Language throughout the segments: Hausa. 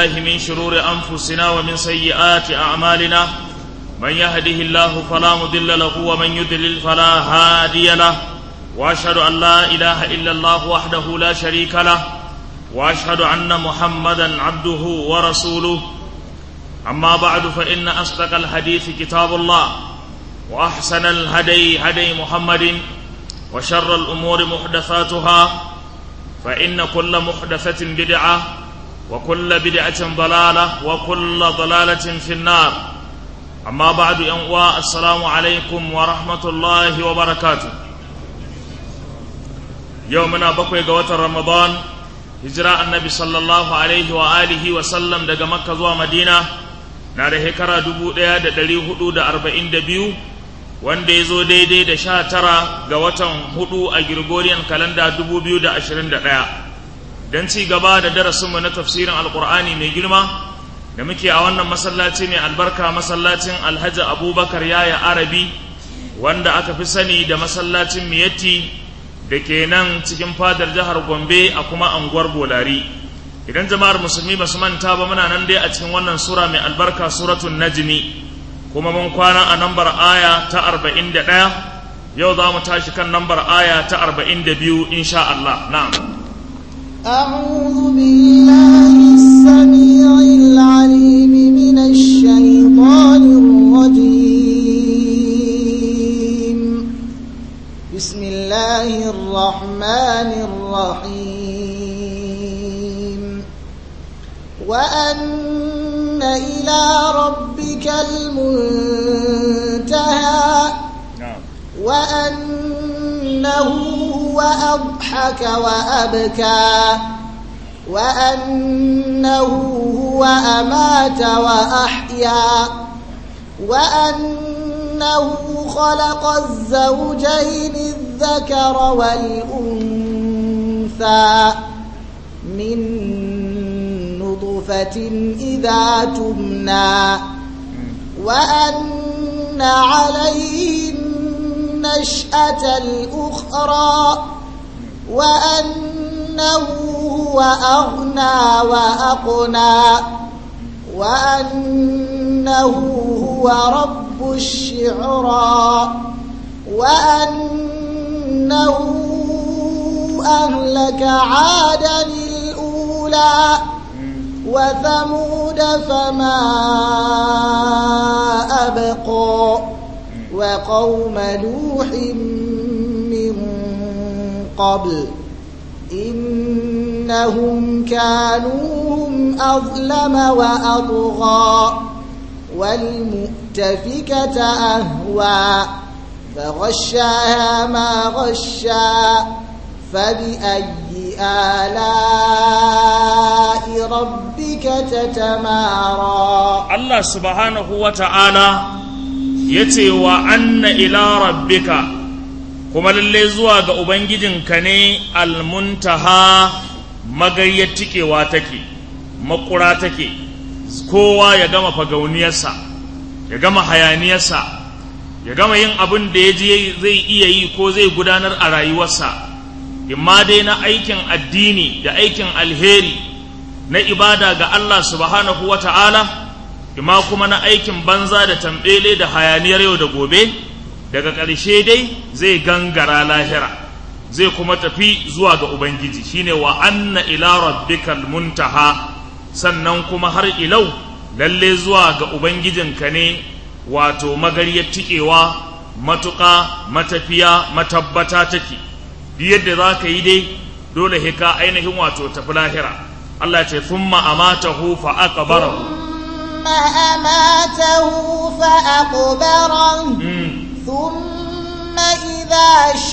بالله من شرور أنفسنا ومن سيئات أعمالنا من يهده الله فلا مضل له ومن يضلل فلا هادي له وأشهد أن لا إله إلا الله وحده لا شريك له وأشهد أن محمدا عبده ورسوله أما بعد فإن أصدق الحديث كتاب الله وأحسن الهدي هدي محمد وشر الأمور محدثاتها فإن كل محدثة بدعة وكل بدعة ضلالة وكل ضلالة في النار أما بعد أنواء السلام عليكم ورحمة الله وبركاته يومنا بقي قوة رمضان هجراء النبي صلى الله عليه وآله وسلم دقى مكة زوى مدينة ناره هكرا دبو ديا دلي حدود أربعين دبيو wanda ya zo daidai da sha tara ga watan hudu a Gregorian kalanda dubu biyu da ashirin da ɗaya don ci gaba da darasinmu na tafsirin alkur'ani mai girma da muke a wannan masallaci mai albarka masallacin alhaji abubakar yaya arabi wanda aka fi sani da masallacin miyatti da ke nan cikin fadar jihar gombe a kuma anguwar bolari idan jama'ar musulmi ba su manta ba muna nan dai a cikin wannan sura mai albarka suratun najmi kuma mun kwana a nambar aya ta arba'in da ɗaya yau za mu tashi kan nambar aya ta arba'in da biyu insha Allah na'am أعوذ بالله السميع العليم من الشيطان الرجيم بسم الله الرحمن الرحيم وأن إلى ربك المنتهى وأنه هو أضحك وأبكى وأنه هو أمات وأحيا وأنه خلق الزوجين الذكر والأنثى من نطفة إذا تمنى وأن عليه النشأة الأخرى وأنه هو أغنى وأقنى وأنه هو رب الشعرى وأنه أهلك عادا الأولى وثمود فما أبقى وقوم نوح من قبل إنهم كانوا هم أظلم وأطغى والمؤتفكة أهوى فغشاها ما غشى فبأي آلاء ربك تتمارى الله سبحانه وتعالى yace wa anna ila rabbika kuma lalle zuwa ga ubangijinka ne almuntaha magayyar tikewa take makura take kowa ya gama fagauniyarsa ya gama hayaniyarsa ya gama yin abin da ya je zai iya yi ko zai gudanar a rayuwarsa imma dai na aikin addini da aikin alheri na ibada ga Allah subhanahu wa ta'ala ima kuma na aikin banza da tambele da hayaniyar yau da gobe daga ƙarshe dai zai gangara lahira zai kuma tafi zuwa ga ubangiji shine wa anna ila rabbikal muntaha sannan kuma har ilau lalle zuwa ga ubangijinka ne wato magariyar tikewa matuƙa matafiya matabbata take duk yadda za ka yi dai dole hika ainihin wato tafi lahira Allah ce thumma amatahu fa aqbarahu ثم أماته فأقبره ثم إذا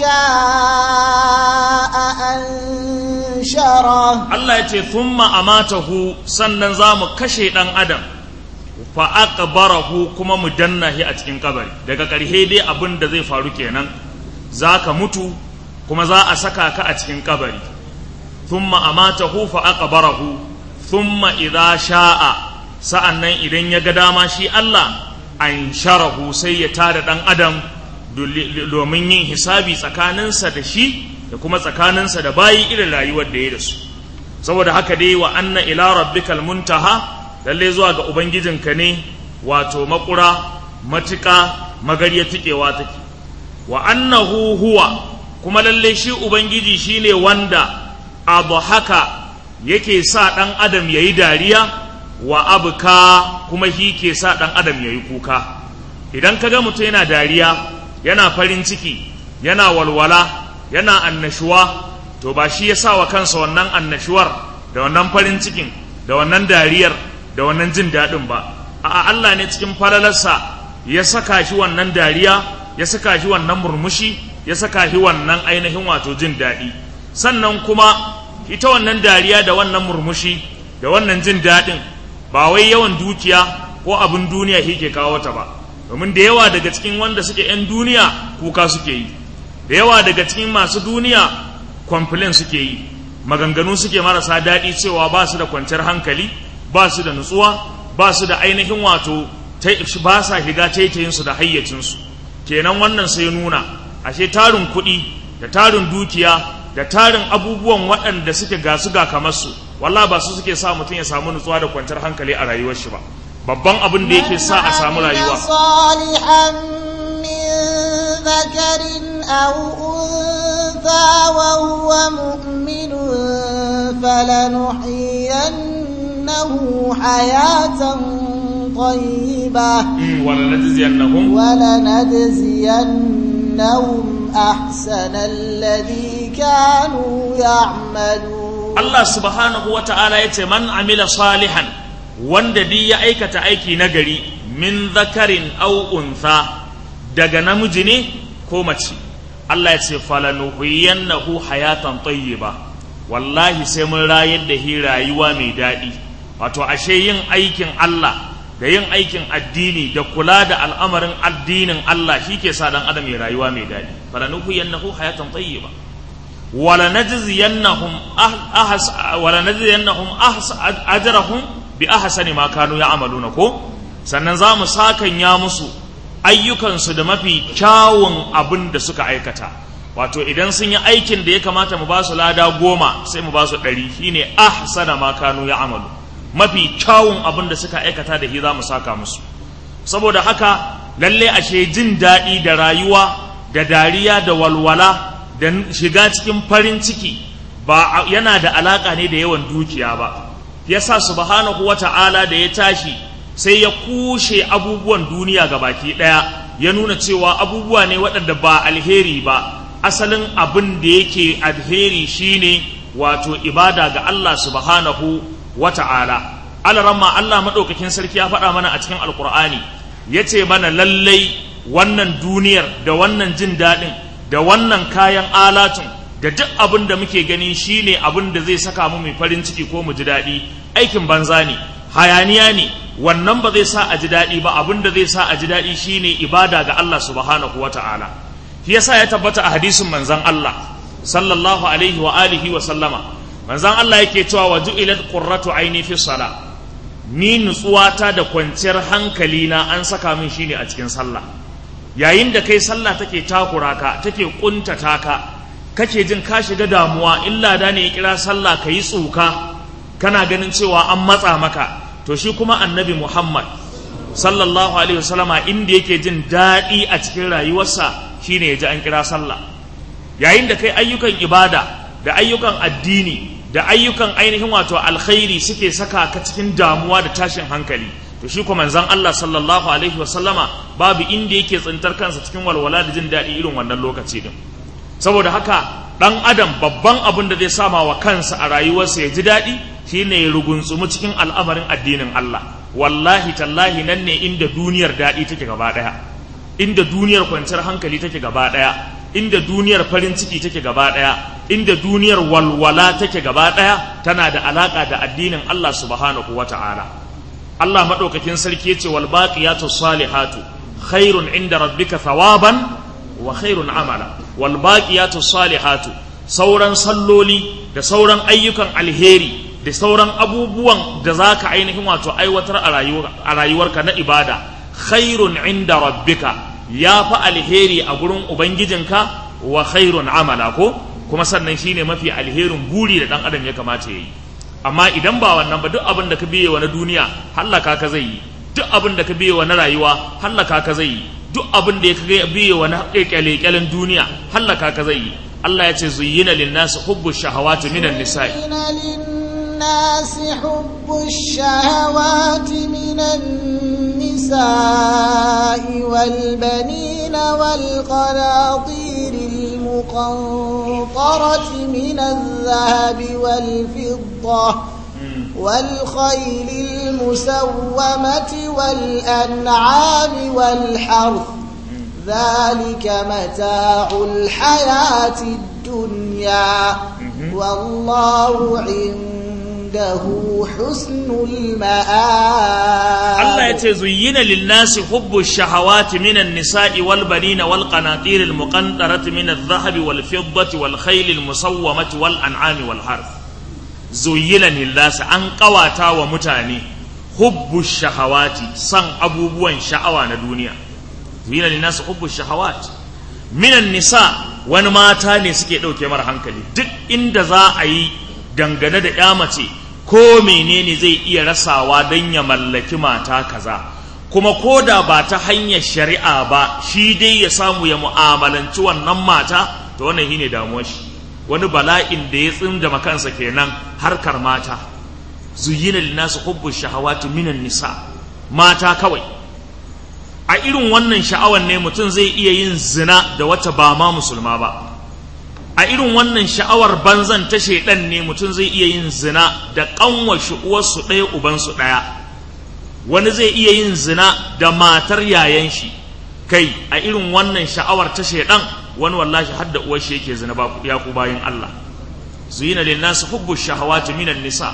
شاء أنشره Allah ya ce thumma amatahu sannan za mu kashe ɗan adam fa aqbarahu kuma mu danna shi a cikin kabari daga ƙarshe dai abin da zai faru kenan za ka mutu kuma za a saka ka a cikin kabari thumma amatahu fa aqbarahu thumma idza sha'a sa'annan idan ya ga dama shi Allah an sharahu sai ya tada dan adam domin yin hisabi tsakaninsa da shi da kuma tsakaninsa da bayi irin rayuwar da ya da su saboda haka dai wa anna ila rabbikal muntaha lalle zuwa ga ubangijinka ne wato makura matuƙa magariya tikewa take wa annahu huwa kuma lalle shi ubangiji shine wanda abu haka yake sa ɗan adam yayi dariya wa abuka kuma shi ke sa ɗan adam yayi kuka idan ka ga mutum yana dariya yana farin ciki yana walwala yana annashuwa to ba shi ya sa wa kansa wannan annashuwar da wannan farin cikin da wannan dariyar da wannan jin daɗin ba a'a Allah ne cikin falalarsa ya saka shi wannan dariya ya saka shi wannan murmushi ya saka shi wannan ainihin wato jin daɗi sannan kuma ita wannan dariya da wannan murmushi da wannan jin daɗin ba wai yawan dukiya ko abin duniya shi ke kawo ta ba domin da yawa daga cikin wanda suke 'yan duniya kuka suke yi da yawa daga cikin masu duniya complain suke yi maganganu suke marasa daɗi cewa ba su da kwanciyar hankali ba su da nutsuwa ba su da ainihin wato ba sa shiga taitayinsu da hayyacinsu kenan wannan sai nuna ashe tarin kuɗi da tarin dukiya da tarin abubuwan waɗanda suke gasu ga kamar su walla ba su suke sa mutum ya samu nutsuwa da kwanciyar hankali a rayuwar shi ba babban abin da yake sa a samu rayuwa ذكر أو أنثى وهو مؤمن فلنحيينه حياة طيبة ولنجزينهم ولنجزينهم أحسن الذي كانوا يعملون الله سبحانه وتعالى يتمن عمل صالحا wanda duk ya aikata aiki nagari min zakarin au untha daga namiji ne ko mace Allah ya ce falanuhiyannahu hayatan tayyiba wallahi sai mun rayar da hi rayuwa mai daɗi wato ashe yin aikin Allah da yin aikin addini da kula da al'amarin addinin Allah shi ke sa dan adam ya rayuwa mai daɗi falanuhiyannahu hayatan tayyiba wala najziyannahum ahas wala najziyannahum ahas ajrahum bi ahsani ma kanu ya'maluna ko sannan za mu sakanya musu ayyukansu da mafi kyawun abin da suka aikata wato idan sun yi aikin da ya kamata mu ba su lada goma sai mu ba su ɗari shine ahsana ma kanu ya amalu mafi kyawun abin da suka aikata da shi za mu saka musu saboda haka lalle ashe jin daɗi da rayuwa da dariya da walwala da shiga cikin farin ciki ba yana da alaƙa ne da yawan dukiya ba yasa subhanahu wata'ala da ya tashi sai ya kushe abubuwan duniya ga baki ɗaya ya nuna cewa abubuwa ne waɗanda ba alheri ba asalin abin da yake alheri shine wato ibada ga Allah subhanahu wa ta'ala alaramma Allah maɗaukakin sarki ya faɗa mana a cikin alkur'ani ya ce mana lallai wannan duniyar da wannan jin daɗin da wannan kayan alatun da duk abin da muke gani shine abin da zai saka mu mai farin ciki ko mu ji daɗi aikin banza ne hayaniya ne wannan ba zai sa a ji daɗi ba abin da zai sa a ji daɗi shine ibada ga Allah subhanahu wa ta'ala shi yasa ya tabbata a hadisin manzon Allah sallallahu alaihi wa alihi wa sallama manzon Allah yake cewa wa ju'ilat qurratu aini fi sala ni nutsuwata da kwanciyar hankali na an saka min shine a cikin sallah yayin da kai sallah take takura ka take kuntata ka kake jin ka shiga damuwa illa da ne ya kira sallah kayi tsuka kana ganin cewa an matsa maka to shi kuma annabi Muhammad sallallahu alaihi wasallama inda yake jin daɗi a cikin rayuwarsa shine ya ji an kira sallah yayin da kai ayyukan ibada da ayyukan addini da ayyukan ainihin wato alkhairi suke saka ka cikin damuwa da tashin hankali to shi kuma manzon Allah sallallahu alaihi wasallama babu inda yake tsintar kansa cikin walwala da jin daɗi irin wannan lokaci din saboda haka ɗan adam babban abin da zai sama wa kansa a rayuwarsa ya ji daɗi shine ya rugunsumu cikin al'amarin addinin Allah wallahi tallahi nan ne inda duniyar daɗi take gaba ɗaya inda duniyar kwanciyar hankali take gaba ɗaya inda duniyar farin ciki take gaba ɗaya inda duniyar walwala take gaba ɗaya tana da alaƙa da addinin Allah subhanahu wa ta'ala Allah maɗaukakin sarki ya ce wal baqiyatu salihatu khairun inda rabbika thawaban wa khairun amala wal baqiyatu salihatu sauran salloli da sauran ayyukan alheri da sauran abubuwan da za ka ainihin wato aiwatar a rayuwarka na ibada khairun inda rabbika ya fi alheri a gurin ubangijinka wa khairun amala ko kuma sannan shine mafi alherin buri da dan adam ya kamata ya yi amma idan ba wannan ba duk abin da ka biye wa na duniya hallaka ka zai yi duk abin da ka biye wa na rayuwa hallaka ka zai yi duk abin da ya biye wa na kyale-kyalen duniya hallaka ka zai yi Allah ya ce zuyyina linnasi hubbu shahawati minan nisa'i للناس حب الشهوات من النساء والبنين والقناطير المقنطرة من الذهب والفضة والخيل المسومة والأنعام والحرث ذلك متاع الحياة الدنيا والله عنده حسن المآب Allah ya ce zuyyina linnasi hubbu shahawati minan nisa'i wal banina wal qanatir al muqantarati min al dhahabi wal fiddati wal khayl al musawwamati wal an'ami wal harth zuyyina linnasi an kawata wa mutane hubbu shahawati san abubuwan sha'awa na duniya zuyyina linnasi hubbu shahawati minan nisa wani mata ne suke ɗauke mara hankali duk inda za a yi dangane da ya mace ko menene zai iya rasawa don ya mallaki mata kaza kuma ko da ba ta hanyar shari'a ba shi dai ya samu ya mu'amalanci wannan mata to wannan shine damuwar shi wani bala'in da ya tsinda makansa kenan harkar mata zuyina linnasu hubbu shahawati minan nisa mata kawai a irin wannan sha'awan ne mutum zai iya yin zina da wata ba ma musulma ba a irin wannan sha'awar banzan ta shaidan ne mutum zai iya yin zina da kanwa uwarsu ɗaya ubansu ɗaya wani zai iya yin zina da matar yayan shi kai a irin wannan sha'awar ta shaidan wani wallahi har da uwar shi yake zina ba ya ku bayin Allah zuyina lin nas hubbu shahawati minan nisa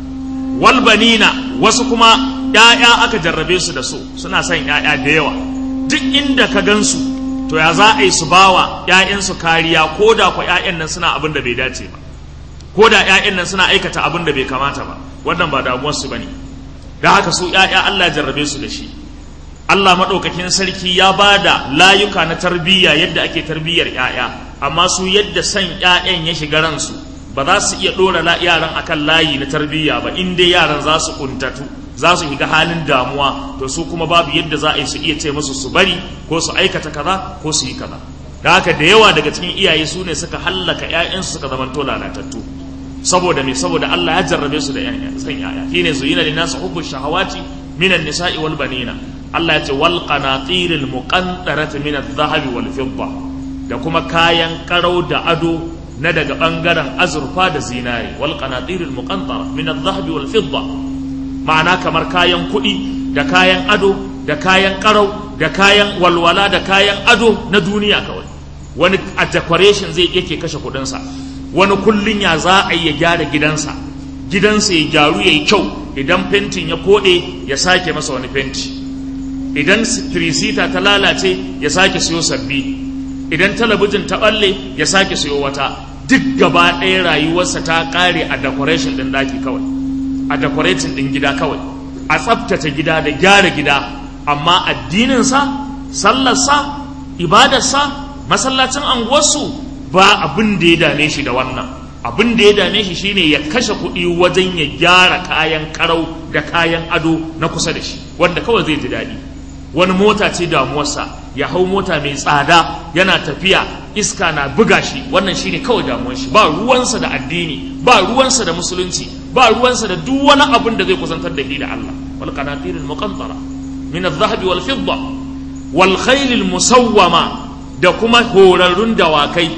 wal banina wasu kuma ‘ya'ya aka jarrabe su da su suna son ‘ya'ya da yawa duk inda ka gansu to ya za a yi su bawa ‘ya'yansu kariya ko da kwa ‘ya'yan nan suna abin da bai dace ba ko da ‘ya'yan nan suna aikata abin da bai kamata ba wannan ba damuwarsu ba ne da haka su ‘ya'ya Allah jarrabe su da shi Allah maɗaukakin sarki ya ba da layuka na tarbiyya yadda ake tarbiyyar ‘ya'ya amma su yadda son ‘ya'yan ya shiga ransu ba za su iya ɗora yaran akan layi na tarbiyya ba in dai yaran za su kuntatu za su shiga halin damuwa to su kuma babu yadda za a yi su iya ce musu su bari ko su aikata kaza ko su yi kaza da haka da yawa daga cikin iyaye su ne suka hallaka ƴaƴansu suka zamanto lalatattu saboda me saboda Allah ya jarrabe su da ƴaƴa san ƴaƴa shine zuyina lin nas hubbu shahawati minan nisa'i wal banina Allah ya ce wal qanatiril muqantarati min adh-dhahabi wal fidda da kuma kayan karau da ado na daga bangaren azurfa da zinari wal qanatiril muqantara min adh-dhahabi wal fidda ma'ana kamar kayan kuɗi da kayan ado da kayan karau da kayan walwala da kayan ado na duniya kawai wani a decoration zai yake kashe kuɗinsa wani kullun ya za a yi ya gyara gidansa gidansa ya gyaru ya yi kyau idan fentin ya koɗe ya sake masa wani fenti idan tirisita ta lalace ya sake siyo sabbi idan talabijin ta ɓalle ya sake siyo wata duk gaba ɗaya rayuwarsa ta ƙare a decoration ɗin ɗaki kawai a decorating ɗin gida kawai a tsaftace gida da gyara gida amma addininsa sallarsa ibadarsa masallacin anguwarsu ba abin da ya dame shi da wannan abin da ya dame shi shine ya kashe kuɗi wajen ya gyara kayan karau da kayan ado na kusa da shi wanda kawai zai ji daɗi wani mota ce damuwarsa ya hau mota mai tsada yana tafiya iska na buga shi wannan shine kawai damuwar shi ba ruwansa da addini ba ruwansa da musulunci ba ruwansa da duk wani abin da zai kusantar da shi da Allah wal qanatirul muqantara min adh-dhahabi wal fidda wal khayl musawwama da kuma horarrun dawakai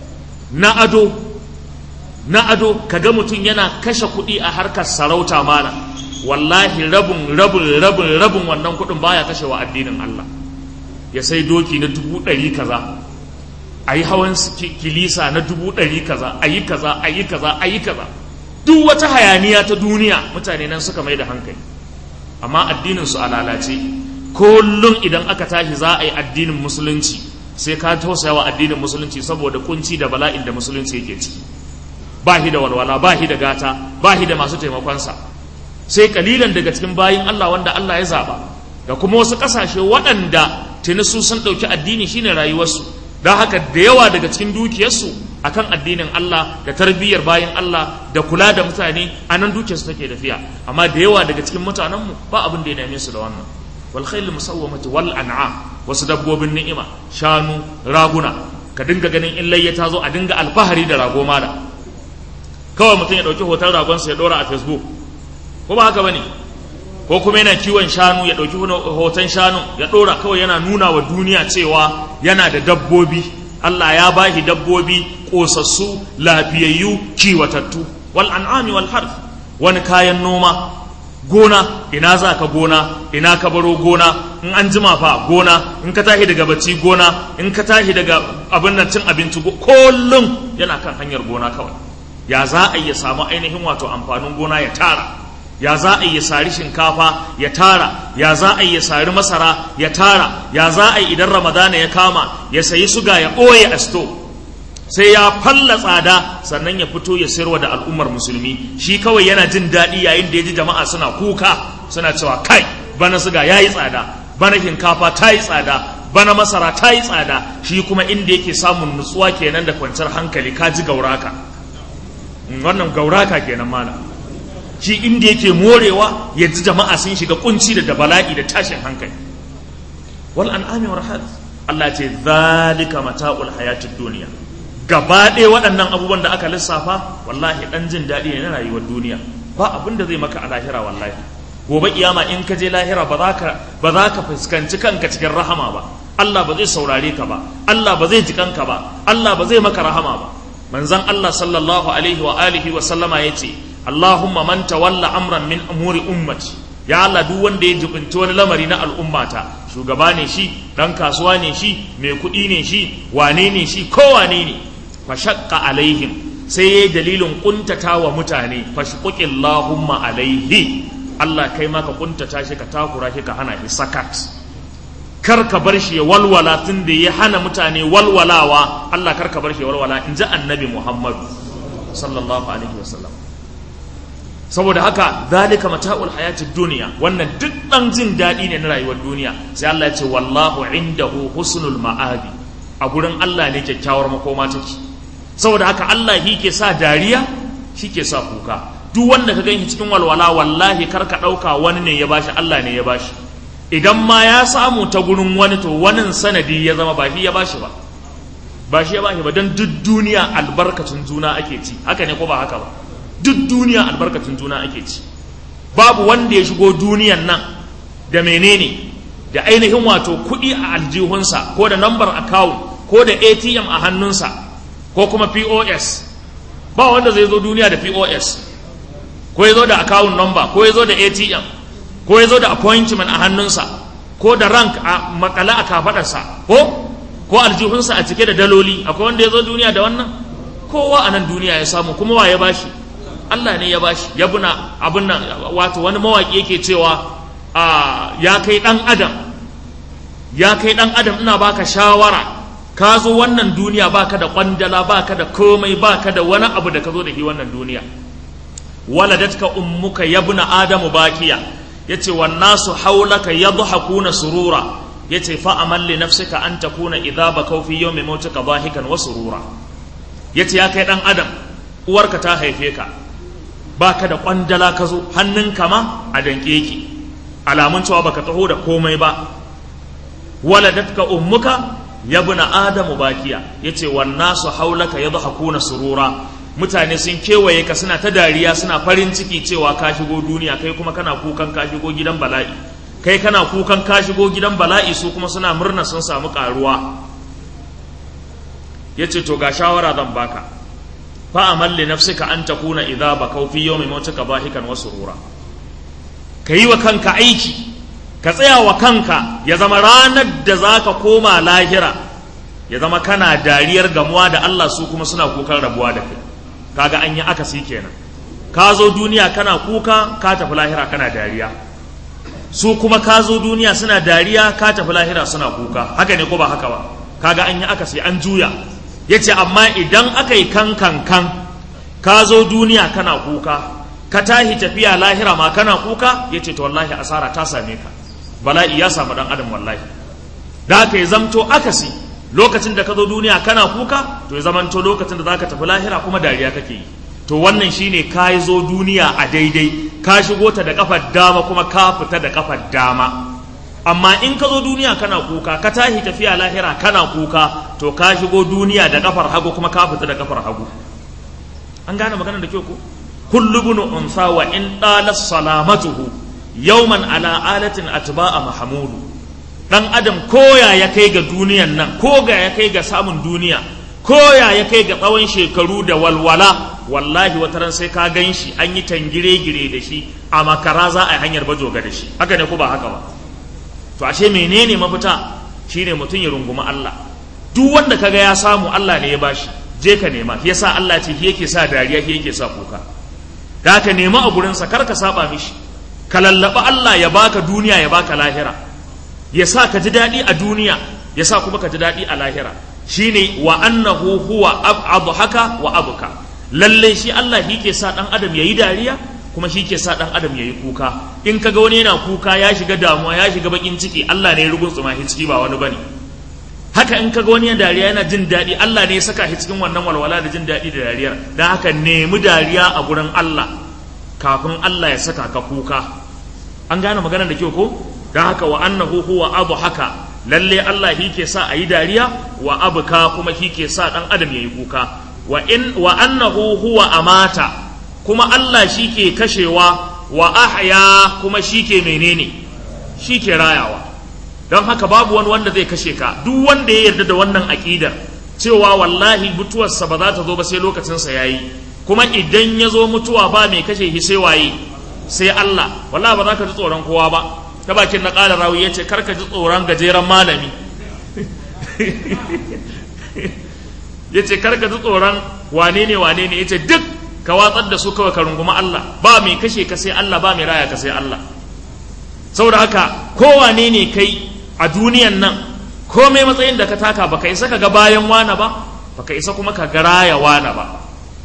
na ado na ado kaga mutum yana kashe kuɗi a harkar sarauta mana wallahi rabin rabin rabin rabin wannan kuɗin baya kashe wa addinin Allah ya sai doki na dubu ɗari kaza a yi hawan kilisa na dubu ɗari kaza a yi kaza a yi kaza a yi kaza duk wata hayaniya ta duniya mutane nan suka mai da hankali amma addinin su a lalace kullum idan aka tashi za a yi addinin musulunci sai ka tausaya wa addinin musulunci saboda kunci da bala'in da musulunci yake ciki ba shi da walwala ba shi da gata ba shi da masu taimakonsa sai kalilan daga cikin bayin Allah wanda Allah ya zaba da kuma wasu kasashe waɗanda tuni su sun ɗauki addini shine rayuwarsu don haka da yawa daga cikin dukiyarsu akan addinin Allah da tarbiyyar bayan Allah da kula da mutane a nan dukiyarsu take tafiya amma da yawa daga cikin mutanenmu ba abin da ya dame su da wannan wal khayl musawwamati wal an'am wasu dabbobin ni'ima shanu raguna ka dinga ganin in layya ta zo a dinga alfahari da rago mala kawai mutum ya dauki hoton ragonsa ya dora a facebook ko ba haka bane ko kuma yana kiwon shanu ya dauki hoton shanu ya dora kawai yana nuna wa duniya cewa yana da dabbobi Allah ya bashi dabbobi kosassu lafiyayyu kiwatattu wal an'ami wal harf wani kayan noma gona ina za ka gona ina ka baro gona in an jima fa gona in ka tashi daga bacci gona in ka tashi daga abin nan cin abinci kullum yana kan hanyar gona kawai ya za a iya samu ainihin wato amfanin gona ya tara ya za a yi sari shinkafa ya tara ya za a yi sari masara ya tara ya za a yi idan ramadana ya kama ya sayi suga ya ɓoye a sto sai ya falla tsada sannan ya fito ya sayarwa da al'ummar musulmi shi kawai yana jin daɗi yayin da ya ji jama'a suna kuka suna cewa kai bana suga ya yi tsada bana shinkafa ta yi tsada bana masara ta yi tsada shi kuma inda yake samun nutsuwa kenan da kwanciyar hankali ka ji gauraka wannan gauraka kenan malam shi inda yake morewa yanzu jama'a sun shiga kunci da bala'i da tashin hankali wal an'ami wa rahad Allah ce zalika mata'ul hayatid duniya gaba ɗaya waɗannan abubuwan da aka lissafa wallahi ɗan jin daɗi ne na rayuwar duniya ba abin da zai maka a lahira wallahi gobe kiyama in ka je lahira ba za ka ba za ka fuskanci kanka cikin rahama ba Allah ba zai saurare ka ba Allah ba zai ji kanka ba Allah ba zai maka rahama ba manzon Allah sallallahu alaihi wa alihi wa sallama yace Allahumma man tawalla amran min umuri ummati ya Allah duk wanda ya jibinci wani lamari na al'ummata shugaba ne shi dan kasuwa ne shi mai kuɗi ne shi wane ne shi ko wane ne fa shaqqa alaihim sai yayi dalilin kuntata wa mutane fa shaqillahumma alaihi Allah kai ma ka kuntata shi ka takura shi ka hana shi sakat kar ka bar shi ya walwala tun da ya hana mutane walwalawa Allah kar ka bar shi ya walwala in ji annabi Muhammad sallallahu alaihi wasallam saboda haka zalika mata'ul hayatid duniya wannan duk dan jin daɗi ne na rayuwar duniya sai Allah ya ce wallahu indahu husnul ma'abi a gurin Allah ne kyakkyawar makoma take saboda haka Allah shi ke sa dariya shi ke sa kuka duk wanda ka gani cikin walwala wallahi kar ka ɗauka wani ne ya bashi Allah ne ya bashi idan ma ya samu ta gurin wani to wani sanadi ya zama ba shi ya bashi ba ba shi ya bashi ba don duk duniya albarkacin juna ake ci haka ne ko ba haka ba duk duniya albarkacin juna ake ci babu wanda ya shigo duniyan nan da menene da ainihin wato kuɗi a aljihunsa ko da number account ko da atm a hannunsa ko kuma pos ba wanda zai zo duniya da pos ko ya zo da account number ko ya zo da atm ko ya zo da appointment a hannunsa ko da rank a makala a kafadarsa ko ko aljihunsa a cike da daloli akwai wanda ya zo duniya da wannan kowa a nan duniya ya samu kuma wa ya bashi Allah ne ya bashi ya buna abin nan wato wani mawaƙi yake cewa a ya kai ɗan adam ya kai ɗan adam ina baka shawara ka zo wannan duniya baka da kwandala baka da komai baka da wani abu da ka zo da shi wannan duniya waladatka ummuka yabna adamu bakiya yace wan nasu haulaka yadhakuna surura yace fa amal li nafsika an takuna idha bakau fi yawmi mautika dhahikan wa surura yace ya kai dan adam uwarka ta haife ka baka da kwandala ka zo hannunka ma a danke yake alamun cewa baka taho da komai ba waladatka ummuka yabna adamu bakiya yace wan nasu haulaka yadhakuna surura mutane sun kewaye ka suna ta dariya suna farin ciki cewa ka shigo duniya kai kuma kana kukan ka shigo gidan bala'i kai kana kukan ka shigo gidan bala'i su kuma suna murna sun samu karuwa yace to ga shawara zan baka fa amal li nafsika an takuna idza bakau fi yawmi mautika bahikan wa surura kayi wa kanka aiki ka tsaya wa kanka ya zama ranar da zaka koma lahira ya zama kana dariyar gamuwa da Allah su kuma suna kukan rabuwa da kai kaga an yi akasi kenan ka zo duniya kana kuka ka tafi lahira kana dariya su kuma ka zo duniya suna dariya ka tafi lahira suna kuka haka ne ko ba haka ba kaga an yi akasi an juya yace amma idan aka yi kan kan kan ka zo duniya kana kuka ka tahi tafiya lahira ma kana kuka yace to wallahi asara ta same ka bala'i ya samu dan adam wallahi da aka yi zamto akasi lokacin da ka zo duniya kana kuka to ya zamanto lokacin da zaka tafi lahira kuma dariya kake yi to wannan shine ka zo duniya a daidai ka shigo ta da kafar dama kuma ka fita da kafar dama amma in ka zo duniya kana kuka ka tashi tafiya lahira kana kuka to ka shigo duniya da kafar hagu kuma ka fita da kafar hagu an gane maganar da kyau ko kullu ibn unsa wa in dalat salamatuhu yawman ala alatin atba'a mahmudu dan adam koya ya kai ga duniyan nan ko ga ya kai ga samun duniya koya ya kai ga tsawon shekaru da walwala wallahi wata ran sai ka gan shi an yi tangire-gire da shi a makara za a yi hanyar bajoga da shi haka ne ko ba haka ba to ashe menene mafita shine mutum ya runguma Allah duk wanda kaga ya samu Allah ne ya bashi je ka nema yasa Allah ce shi yake sa dariya shi yake sa kuka da ka nema a gurinsa kar ka saba mishi ka lallaba Allah ya baka duniya ya baka lahira ya sa ka ji daɗi a duniya ya sa kuma ka ji daɗi a lahira shine wa annahu huwa haka wa abuka lalle shi Allah shi ke sa ɗan adam yayi dariya kuma shi ke sa ɗan adam yayi kuka in kaga wani yana kuka ya shiga damuwa ya shiga bakin ciki Allah ne ya rugun tsuma shi ciki ba wani bane haka in kaga wani dariya yana jin daɗi Allah ne ya saka shi cikin wannan walwala da jin daɗi da dariyar dan haka nemi dariya a gurin Allah kafin Allah ya saka ka kuka an gane maganar da kyau ko don haka wa annahu huwa abu haka lalle Allah shi ke sa a yi dariya wa abuka kuma shi ke sa ɗan adam ya yi kuka wa in wa annahu huwa amata kuma Allah shi ke kashewa wa ahya kuma shi ke menene shi ke rayawa don haka babu wani wanda zai kashe ka duk wanda ya yarda da wannan aƙidar cewa wallahi mutuwarsa ba za ta zo ba sai lokacinsa ya yi kuma idan ya zo mutuwa ba mai kashe shi sai waye sai Allah wallahi ba za ka ji tsoron kowa ba ta bakin na ƙara rawi ya ce karka ji tsoron gajeren malami ya ce karka ji tsoron wane ne wane ne ya ce duk ka watsar da su kawai ka runguma Allah ba mai kashe ka sai Allah ba mai raya ka sai Allah saboda haka kowane ne kai a duniyan nan komai matsayin da ka taka baka isa ka ga bayan wana ba baka isa kuma ka ga raya wana ba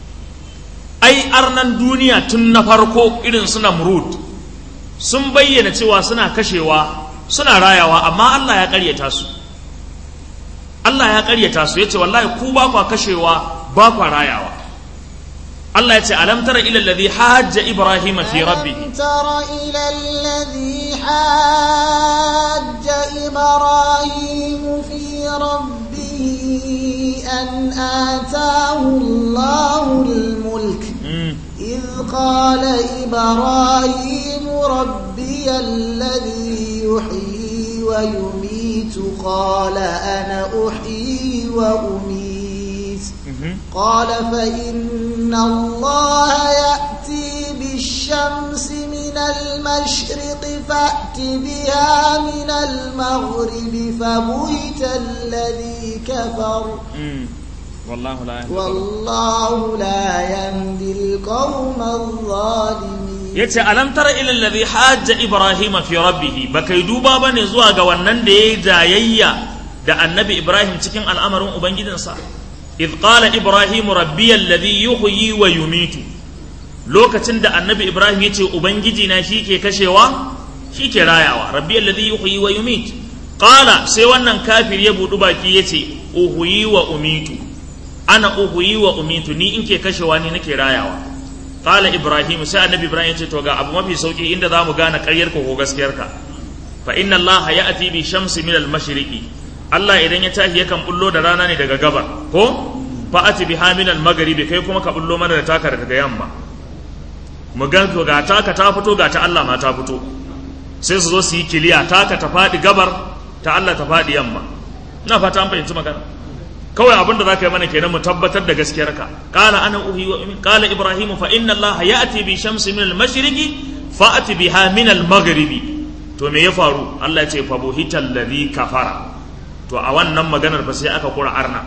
ai arnan duniya tun na farko irin su Namrud sun bayyana cewa suna kashewa suna rayawa amma Allah ya karyata su Allah ya karyata su yace wallahi ku ba kwa kashewa ba kwa rayawa Allah yace alam tara ila alladhi hajja ibrahima fi rabbih ألم تر إلى الذي حاج إبراهيم في ربه أن آتاه الله الملك إذ قال إبراهيم ربي الذي يحيي ويميت قال أنا أحيي وأميت قال فإن الله يأتي بالشمس من المشرق فأت بها من المغرب فبهت الذي كفر والله لا والله لا يهدي القوم الظالمين yace alam tara ila alladhi hajja ibrahima fi rabbih bakai duba bane zuwa ga wannan da yayi jayayya da annabi ibrahim cikin al'amarin ubangijinsa id qala ibrahim rabbi alladhi yuhyi wa yumitu lokacin da annabi ibrahim yace ubangiji na shike kashewa shike rayawa rabbi alladhi yuhyi wa yumitu qala sai wannan kafir ya budu baki yace uhuyi wa umitu ana uhuyi wa umitu ni in ke kashewa ni nake rayawa qala ibrahim sai annabi ibrahim ce to ga abu mafi sauki inda zamu gane ƙaryar ko gaskiyar ka fa inna allah ya'ti bi shamsi min al mashriqi allah idan ya tashi yakan bullo da rana ne daga gabar ko fa ati biha min al maghribi kai kuma ka bullo mana da taka daga yamma mu ga ga taka ta fito ga ta allah ma ta fito sai su zo su yi kiliya taka ta faɗi gabar ta allah ta faɗi yamma ina fata an fahimci magana kawai abinda za ka yi mana kenan mu tabbatar da gaskiyarka qala ana uhi wa umin qala ibrahimu fa inna allaha ya'ti bi shamsi min al-mashriqi fa'ati biha min al-maghribi to me ya faru Allah ya ce fa buhita alladhi kafara to a wannan maganar ba sai aka kura arna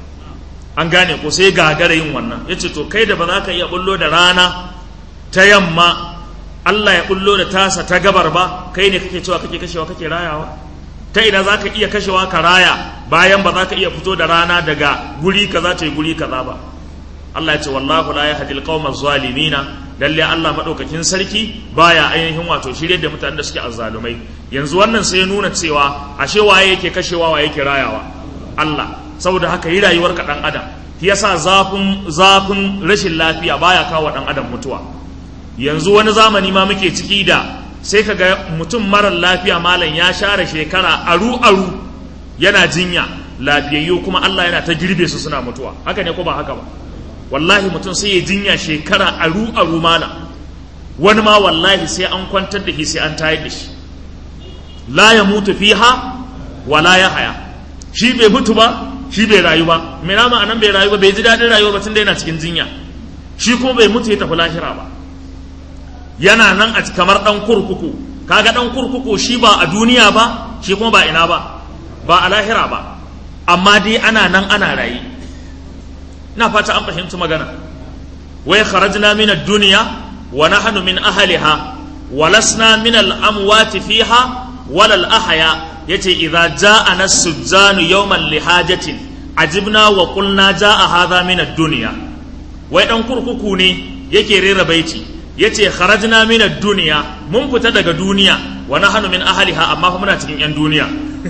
an gane ko sai gagara yin wannan yace to kai da ba za ka iya bullo da rana ta yamma Allah ya bullo da tasa ta gabar ba kai ne kake cewa kake kashewa kake rayawa ta ina za ka iya kashewa ka raya bayan ba za ka iya fito da rana daga guri kaza ta yi guri kaza ba Allah ya ce wallahu la yahdi alqawma zalimina lalle Allah madaukakin sarki baya ainihin wato shirye da mutanen da suke azzalumai yanzu wannan sai ya nuna cewa ashe waye yake kashewa waye yake rayawa Allah saboda haka yi rayuwar ka dan adam yasa zafin zafin rashin lafiya baya kawo dan adam mutuwa yanzu wani zamani ma muke ciki da sai ka ga mutum marar lafiya malam ya share shekara aru aru yana jinya lafiyayyu kuma Allah yana ta girbe su suna mutuwa haka ne ko ba haka ba wallahi mutum sai ya jinya shekara aru aru malam wani ma wallahi sai an kwantar da shi sai an tayar da shi la ya mutu fiha wa la ya haya shi bai mutu ba shi bai rayu ba me na ma'anan bai rayu ba bai ji daɗin rayuwa ba tun da yana cikin jinya shi kuma bai mutu ya tafi lahira ba yana nan a kamar ɗan kurkuku kaga ɗan kurkuku shi ba a duniya ba shi kuma ba ina ba ba a lahira ba amma dai ana nan ana rayu ina fata an fahimci magana wai kharajna min ad-dunya wa nahnu min ahliha wa lasna min al-amwati fiha wala al-ahya yace idza ja'ana as-sujjanu yawman lihajatin ajibna wa qulna ja'a hadha min ad-dunya wai dan kurkuku ne yake rera baiti yace kharajna min ad-dunya mun fita daga duniya wa nahnu min ahliha amma fa muna cikin yan duniya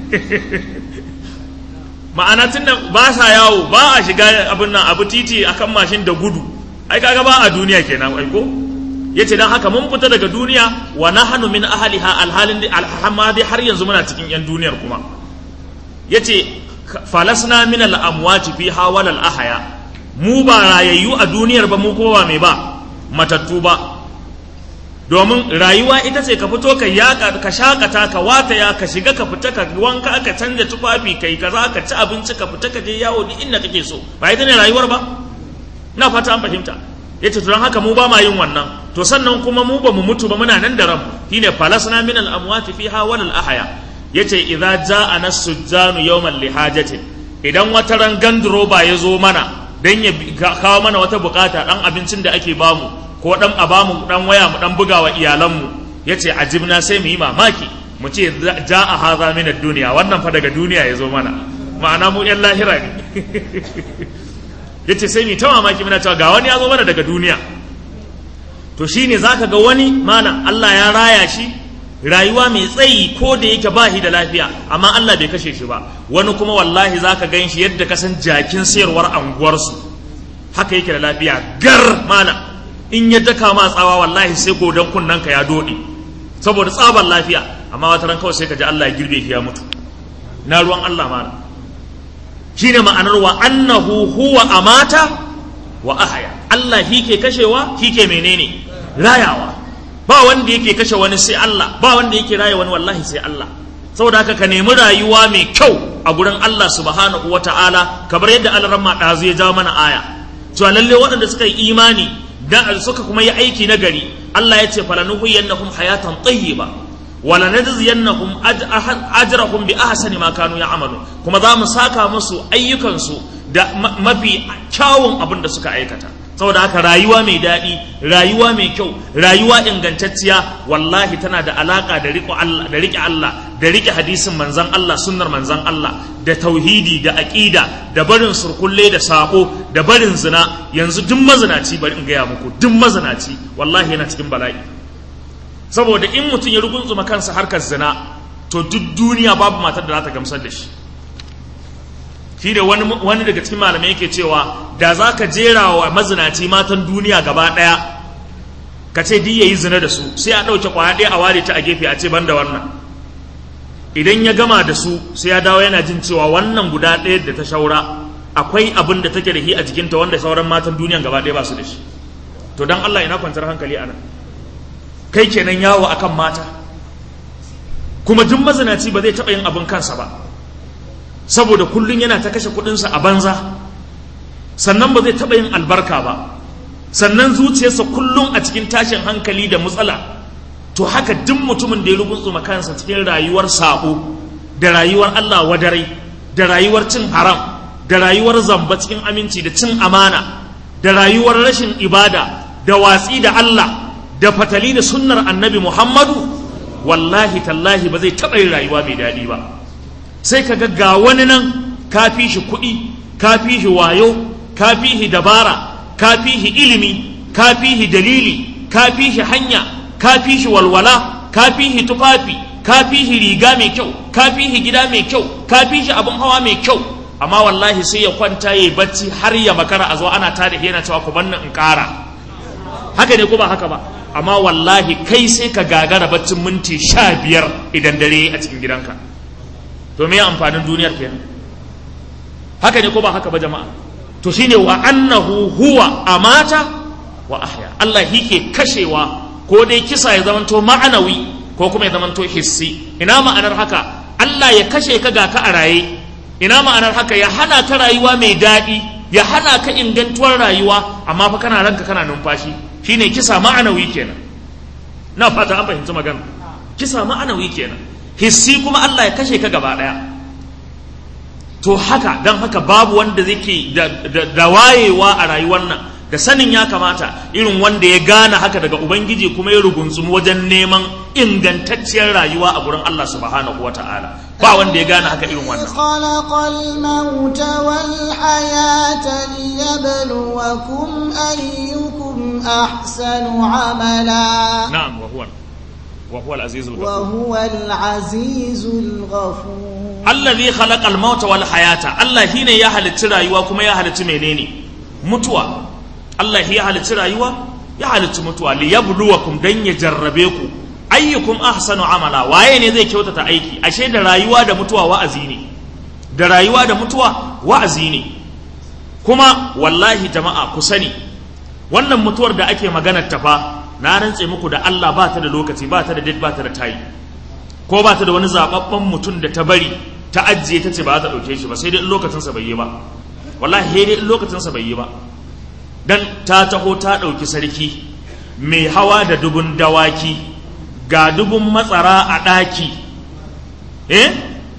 ma'ana tunda ba sa yawo ba a shiga abin nan abu titi akan mashin da gudu ai kaga ba a duniya kenan ai ko yace dan haka mun fita daga duniya wa nahnu min ahliha alhalin alhamma dai har yanzu muna cikin yan duniyar kuma yace falasna min al-amwati fiha wal ahya mu ba rayayyu a duniyar ba mu kuma ba mai ba matattu ba domin rayuwa ita ce ka fito ka yaka ka shakata ka wataya ka shiga ka fita ka wanka ka canja tufafi kai kaza ka ci abinci ka fita ka je yawo duk inda kake so ba ita ne rayuwar ba na fata an fahimta yace to don haka mu ba ma yin wannan to sannan kuma mu ba mu mutu ba muna nan da ran shine falasna min al amwati fiha wal al ahya yace idza jaa nasujjanu yawman lihajatin idan wata ran gandroba ya zo mana dan ya kawo mana wata bukata dan abincin da ake bamu ko dan a bamu dan waya mu dan buga wa iyalanmu yace ajibna sai mu yi mamaki mu ce jaa hadha min ad-dunya wannan fa daga duniya ya zo mana ma'ana mu yan lahira ne yace sai mu ta mamaki muna cewa ga wani ya zo mana daga duniya to shine zaka ga wani malam Allah ya raya shi rayuwa mai tsayi ko da yake ba shi da lafiya amma Allah bai kashe shi ba wani kuma wallahi zaka gan shi yadda ka san jakin sayarwar anguwarsu haka yake da lafiya gar malam in ya daka ma tsawa wallahi sai godon kunnen ka ya dode saboda tsabar lafiya amma wata ran kawai sai ka ji Allah ya girbe shi ya mutu na ruwan Allah malam shine ma'anar wa annahu huwa amata wa ahaya Allah shi ke kashewa shi ke menene rayawa ba wanda yake kashe wani sai Allah ba wanda yake raya wani wallahi sai Allah saboda haka ka nemi rayuwa mai kyau a gurin Allah subhanahu wata'ala kamar yadda Allah ɗazu ya jawo mana aya cewa lalle waɗanda suka yi imani da suka kuma yi aiki na gari Allah ya ce falanuhiyannahum hayatan tayyiba wala najziyannahum ajrahum bi ahsani ma kanu ya'malu kuma za mu saka musu ayyukansu da mafi kyawun abin da suka aikata saboda haka rayuwa mai daɗi rayuwa mai kyau rayuwa ingantacciya wallahi tana da alaka da riƙe Allah da riƙe Allah da riƙe hadisin manzon Allah sunnar manzon Allah da tauhidi da aqida da barin surkulle da sako da barin zina yanzu duk mazinaci bari in gaya muku duk mazinaci wallahi yana cikin bala'i saboda in mutum ya rugunzuma kansa harkar zina to duk duniya babu matar da za ta gamsar da shi shi ne wani daga cikin malamai yake cewa da za ka jera wa mazinaci matan duniya gaba ɗaya ka ce duk yayi zina da su sai a ɗauke kwaya ɗaya a ware ta a gefe a ce ban da wannan idan ya gama da su sai ya dawo yana jin cewa wannan guda ɗaya da ta shaura akwai abin da take da shi a jikinta wanda sauran matan duniyan gaba ɗaya ba su da shi to dan Allah ina kwantar hankali a nan kai kenan yawo akan mata kuma duk mazinaci ba zai taɓa yin abin kansa ba saboda kullum yana ta kashe kuɗinsa a banza sannan ba zai taɓa yin albarka ba sannan zuciyarsa kullum a cikin tashin hankali da matsala to haka duk mutumin da ya rubutsuma kansa cikin rayuwar sabo da rayuwar Allah wadarai da rayuwar cin haram da rayuwar zamba cikin aminci da cin amana da rayuwar rashin ibada da watsi da Allah da fatali da sunnar annabi Muhammadu wallahi tallahi ba zai taɓa yin rayuwa mai daɗi ba sai ka ga wani nan ka fi shi kuɗi ka fi shi wayo ka fi shi dabara ka fi shi ilimi ka fi shi dalili ka fi shi hanya ka fi shi walwala ka fi shi tufafi ka fi shi riga mai kyau ka fi shi gida mai kyau ka fi shi abin hawa mai kyau amma wallahi sai ya kwanta ya bacci har ya makara a zo ana tada yana cewa ku banna in ƙara haka ne ko ba haka ba amma wallahi kai sai ka gagara baccin minti sha biyar idan dare a cikin gidanka to me amfanin duniyar kenan haka ne ko ba haka ba jama'a to shine wa annahu huwa amata wa ahya Allah ke kashewa ko dai kisa ya zamanto ma'anawi ko kuma ya zamanto hissi ina ma'anar haka Allah ya kashe ka ga ka a raye ina ma'anar haka ya hana ka rayuwa mai daɗi ya hana ka ingantuwar rayuwa amma fa kana ranka kana numfashi shine kisa ma'anawi kenan na fata an fahimci magana kisa ma'anawi kenan hissi kuma Allah ya kashe ka gaba ɗaya to haka don haka babu wanda zai da wayewa a rayuwar nan da sanin ya kamata irin wanda ya gane haka daga ubangiji kuma ya rugunsumu wajen neman ingantacciyar rayuwa a gurin Allah subhanahu wa ta'ala ba wanda ya gane haka irin wannan خلق الموت والحياة ليبلوكم أيكم أحسن عملا na'am wa huwa wa huwa al-azizul ghafur وهو العزيز الغفور allazi khalaqal mauta wal hayata Allah shine ya halicci rayuwa kuma ya halicci menene mutuwa Allah ya halicci rayuwa ya halicci mutuwa li yabluwakum dan ya jarrabe ku ayyukum ahsanu amala waye ne zai kyautata aiki ashe da rayuwa da mutuwa wa'azi ne da rayuwa da mutuwa wa'azi ne kuma wallahi jama'a ku sani wannan mutuwar da ake maganar ta fa na rantse muku da Allah ba ta da lokaci ba ta da date ba ta da tayi ko ba ta da wani zababben mutum da ta bari ta ajiye ta ce ba za ta ɗauke shi ba sai dai in lokacinsa bai yi ba wallahi sai dai in lokacinsa bai yi ba dan ta taho ta ɗauki sarki mai hawa da dubun dawaki ga dubun matsara a ɗaki eh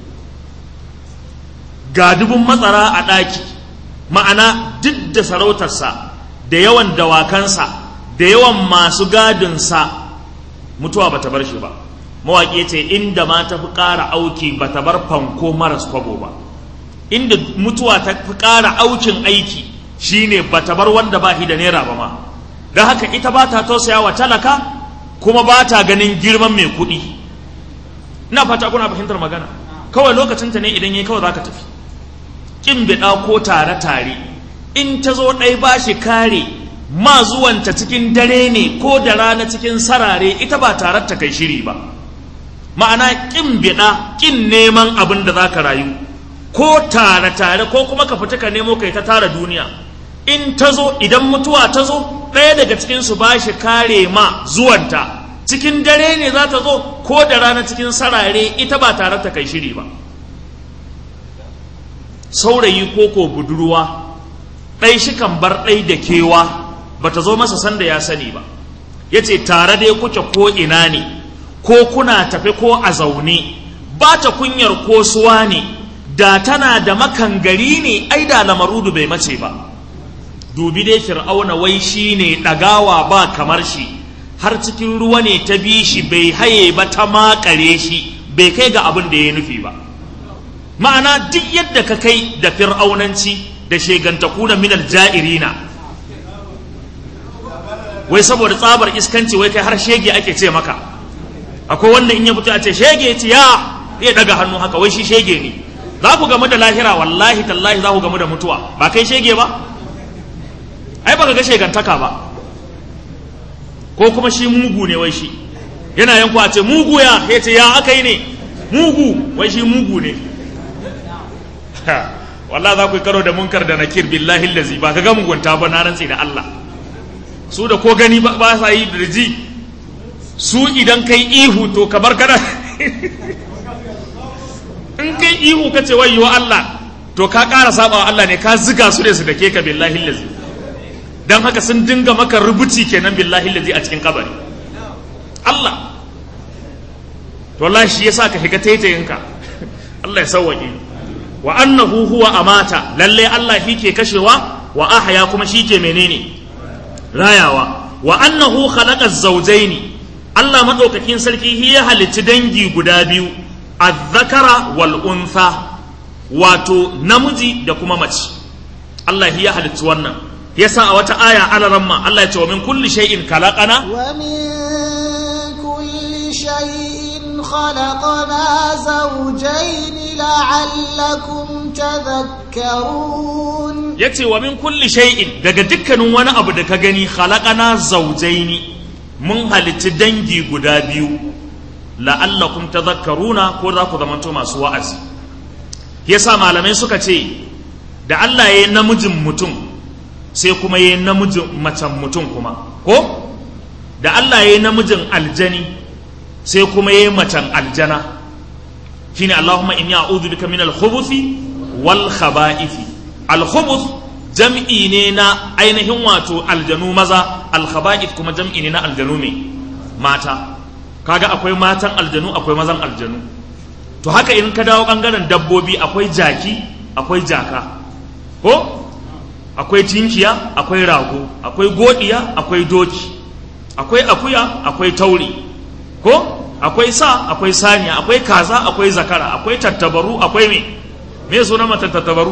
ga dubun matsara a ɗaki ma'ana duk da sarautarsa da yawan dawakansa da yawan masu gadinsa mutuwa ba ta bar shi ba mawaƙi ce inda ma ta fi ƙara auki ba ta bar fanko maras kwabo ba inda mutuwa ta fi ƙara aukin aiki shine ba ta bar wanda ba shi da naira ba ma don haka ita ba ta tausaya wa talaka kuma ba ta ganin girman mai kuɗi ina fata kuna fahimtar magana kawai lokacinta ne idan yayi kawai za ka tafi kin biɗa ko tare-tare in ta zo ɗai ba shi kare ma zuwanta cikin dare ne ko da rana cikin sarare ita ba tare ta kai shiri ba ma'ana kin biɗa kin neman abin da za ka rayu ko tare-tare ko kuma ka fita ka nemo kai ta tara duniya in ta zo idan mutuwa ta zo ɗaya daga cikinsu ba shi kare ma zuwanta cikin dare ne za ta zo ko da rana cikin sarare ita ba tare ta kai shiri ba saurayi ko ko budurwa ɗai shi kan bar ɗai da kewa ba ta zo masa sanda ya sani ba ya ce tare dai kuke ko ina ne ko kuna tafe ko a zaune ba ta kunyar ko suwa ne da tana da makangari ne ai da lamarudu bai mace ba dubi dai fir'auna wai shi ne ɗagawa ba kamar shi har cikin ruwa ne ta bi shi bai haye ba ta makare shi bai kai ga abin da ya nufi ba ma'ana duk yadda ka kai da fir'aunanci da shegantaku na minal ja'irina wai saboda tsabar iskanci wai kai har shege ake ce maka akwai wanda in ya fito a ce shege ce ya ya daga hannu haka wai shi shege ne za ku gamu da lahira wallahi tallahi za ku gamu da mutuwa ba kai shege ba ai baka ga shegantaka ba ko kuma shi mugu ne wai shi yana yanku a ce mugu ya ya ce ya aka yi ne mugu wai shi mugu ne wallah za ku yi karo da munkar da nakir billahi lazi ba ka ga mugunta ba na rantsi da Allah su da ko gani ba sa yi da ji su idan kai ihu to kamar kana in kai ihu ka ce wayyo Allah to ka ƙara saba wa Allah ne ka ziga su ne su da ke ka billahi lazi dan haka sun dinga maka rubuci kenan billahi lazi a cikin kabari Allah to wallahi shi yasa ka shiga taitayinka Allah ya sauwaƙe wa annahu huwa amata lalle Allah shi ke kashewa wa ahya kuma shi ke menene rayawa wa annahu khalaqa zawjaini Allah madaukakin sarki shi ya halicci dangi guda biyu azzakara wal untha wato namiji da kuma mace Allah shi ya halicci wannan yasa a wata aya alaramma Allah ya ce wa min kulli shay'in khalaqana wa min kulli shay'in خلقنا زوجين لعلكم تذكرون yace wa min kulli shay'in daga dukkanin wani abu da ka gani khalaqana zawjaini mun halitti dangi guda biyu la'allakum tadhakkaruna ko za ku zamanto masu wa'azi yasa malamai suka ce da Allah ya yi namijin mutum sai kuma ya yi namijin macen mutum kuma ko da Allah ya yi namijin aljani sai kuma ya yi macen aljana shine Allahumma inni a'udhu bika min al-khubuthi wal khaba'ithi al-khubuth jam'i ne na ainihin wato aljanu maza al-khaba'ith kuma jam'i ne na aljanu ne mata kaga akwai matan aljanu akwai mazan aljanu to haka in ka dawo bangaren dabbobi akwai jaki akwai jaka ko akwai tinkiya akwai rago akwai godiya akwai doki akwai akuya akwai tauri ko akwai sa akwai saniya akwai kaza akwai zakara akwai tattabaru akwai me me suna mata tattabaru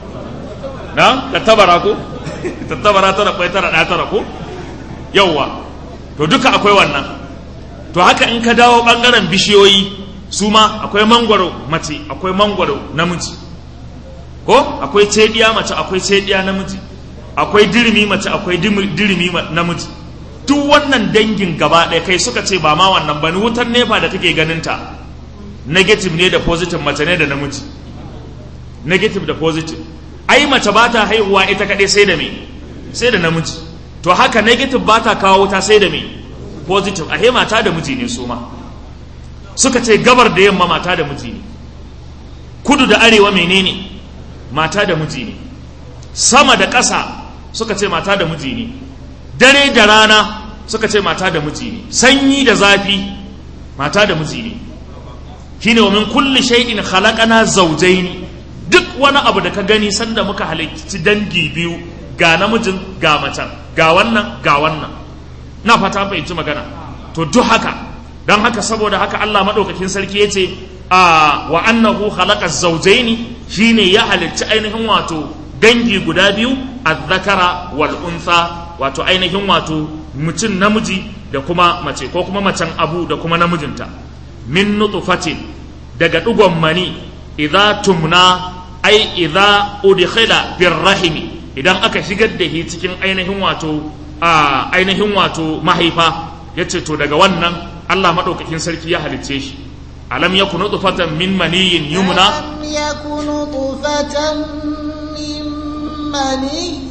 na tattabara ko tattabara tara kwai tara da tara ko yawwa to duka akwai wannan to haka in ka dawo bangaren bishiyoyi su ma akwai mangwaro mace akwai mangwaro namiji ko akwai cediya mace akwai cediya namiji akwai dirimi mace akwai dirimi namiji duk wannan dangin gaba ɗaya kai suka ce ba ma wannan ba ni wutar nefa da kake ganin ta negative ne da positive mace ne da namiji negative da positive ai mace ba ta haihuwa ita kaɗai sai da me sai da namiji to haka negative ba ta kawo wuta sai da me positive ahe mata da miji ne su ma suka ce gabar da yamma mata da miji ne kudu da arewa menene mata da miji ne sama da ƙasa suka ce mata da miji ne dare da rana suka ce mata da miji ne sanyi da zafi mata da miji ne shine wa min kulli shay'in khalaqana zawjayn duk wani abu da ka gani sanda muka halicci dangi biyu ga namijin ga macen ga wannan ga wannan na fata fahimci magana to duk haka don haka saboda haka Allah madaukakin sarki yace a wa annahu khalaqa zawjayn shine ya halicci ainihin wato dangi guda biyu azzakara wal untha wato ainihin wato mutum namiji da kuma mace ko kuma macen abu da kuma namijinta min nutfatin daga dugon mani idza tumna ai idza udkhila bir rahimi idan aka shigar da shi cikin ainihin wato a ainihin wato mahaifa yace to daga wannan Allah madaukakin sarki ya halicce shi alam yakunu nutfatan min maniyin yumna ألم يكن نطفة من مني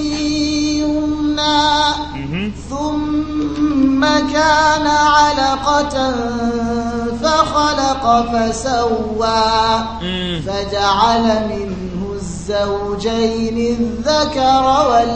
يمنى Mhm. ثم كان علقة فخلق فسوى Mm. فجعل منه الزوجين الذكر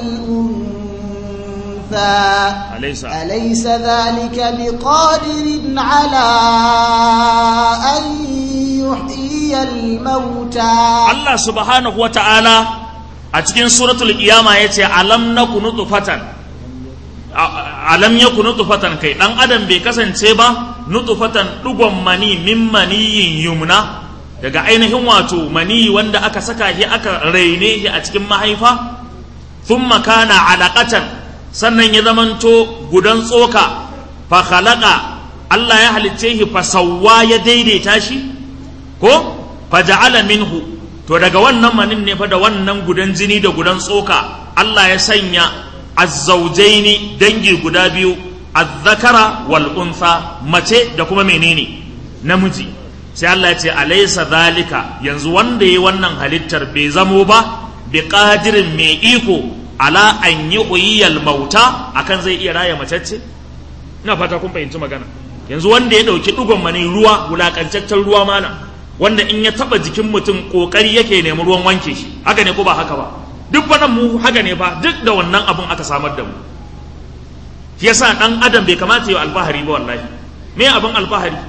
والأنثى alaysa أليس ذلك بقادر على أن يحيي الموتى Allah subhanahu wata'ala a cikin suratul qiyama yace alam nakunu nutfatan A- alam yakunu nutfatan kai dan adam bai kasance ba nutfatan dugon mani min maniyin yumna daga ainihin wato mani wanda aka saka shi aka raine shi a cikin mahaifa thumma kana alaqatan sannan ya zamanto gudan tsoka fa khalaqa Allah ya halicce shi fa sawwa ya daidaita shi ko faja'ala minhu to daga wannan manin ne fa da wannan gudan jini da gudan tsoka Allah ya sanya azzaujaini dangi guda biyu azzakara wal untha mace da kuma menene namiji sai Allah ya ce alaysa zalika yanzu wanda yayi wannan halittar bai zamo ba bi qadirin mai iko ala an yuhyiyal mauta akan zai iya raya macece ina fata kun fahimci magana yanzu wanda ya dauki dugon mani ruwa wulakantaccen ruwa mana wanda in ya taba jikin mutum kokari yake nemi ruwan wanke shi haka ne ko ba haka ba duk wannan mu haka ne fa duk da wannan abun aka samar da mu shi yasa dan adam bai kamata ya alfahari ba wallahi me abin alfahari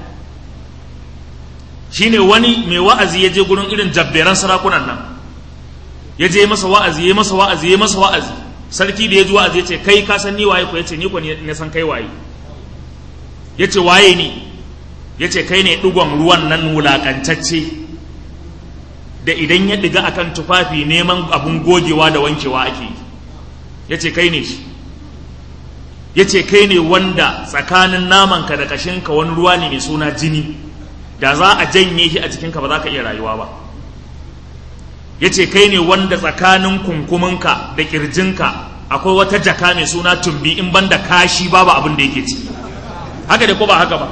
shine wani mai wa'azi ya je gurin irin jabberan sarakunan nan ya je masa wa'azi ya masa wa'azi ya masa wa'azi sarki da ya ji wa'azi ya ce kai ka san ni waye ko ya ce ni ko ne san kai waye ya ce waye ni ya ce kai ne ɗigon ruwan nan wulaƙantacce da idan ya ɗiga akan tufafi neman abun gogewa da wankewa ake yi ya ce kai ne shi ya ce kai ne wanda tsakanin namanka da ƙashinka wani ruwa ne mai suna jini da za a janye shi a jikinka ba za ka iya rayuwa ba yace kai ne wanda tsakanin kunkuminka da kirjinka akwai wata jaka mai suna tumbi in banda kashi babu abin da yake ciki haka da ko ba haka ba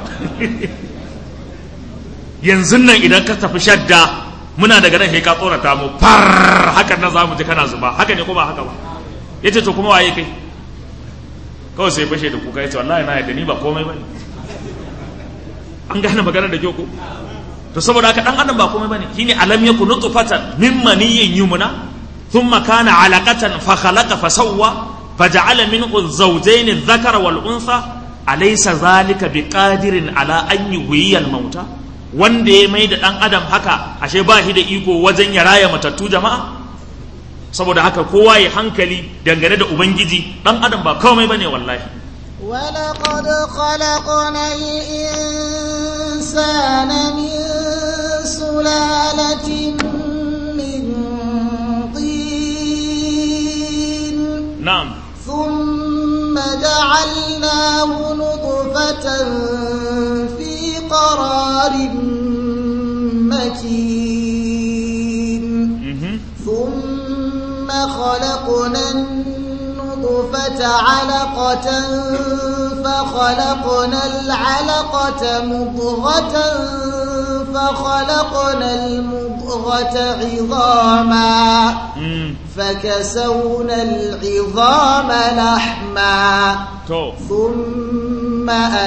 yanzu nan idan ka tafi shadda muna daga nan sai ka tsorata mu far haka nan za mu ji kana zuba haka ne ko ba haka ba yace to kuma waye kai kawai sai fashe da kuka yace wallahi na yadda ni ba komai bane an gane magana da kyau ko to saboda haka dan adam ba komai bane shine alam yakun nutfatan min maniyyin yumna thumma kana alaqatan fa khalaqa fa sawwa faja'ala minhu zawjayn adh-dhakara wal untha alaysa zalika biqadirin ala an yuhyiya al-mauta wanda ya mai da dan adam haka ashe ba shi da iko wajen ya raya matattu jama'a saboda haka kowa ya hankali dangane da ubangiji dan adam ba komai bane wallahi ولقد خلقنا الإنسان من سلالة من طين na'am ثم جعلناه نطفة في قرار مكين mhm ثم خلقنا النطفة علقة فخلقنا العلقة مضغة فخلقنا المضغة عظاما mm فكسونا العظام لحما to ثم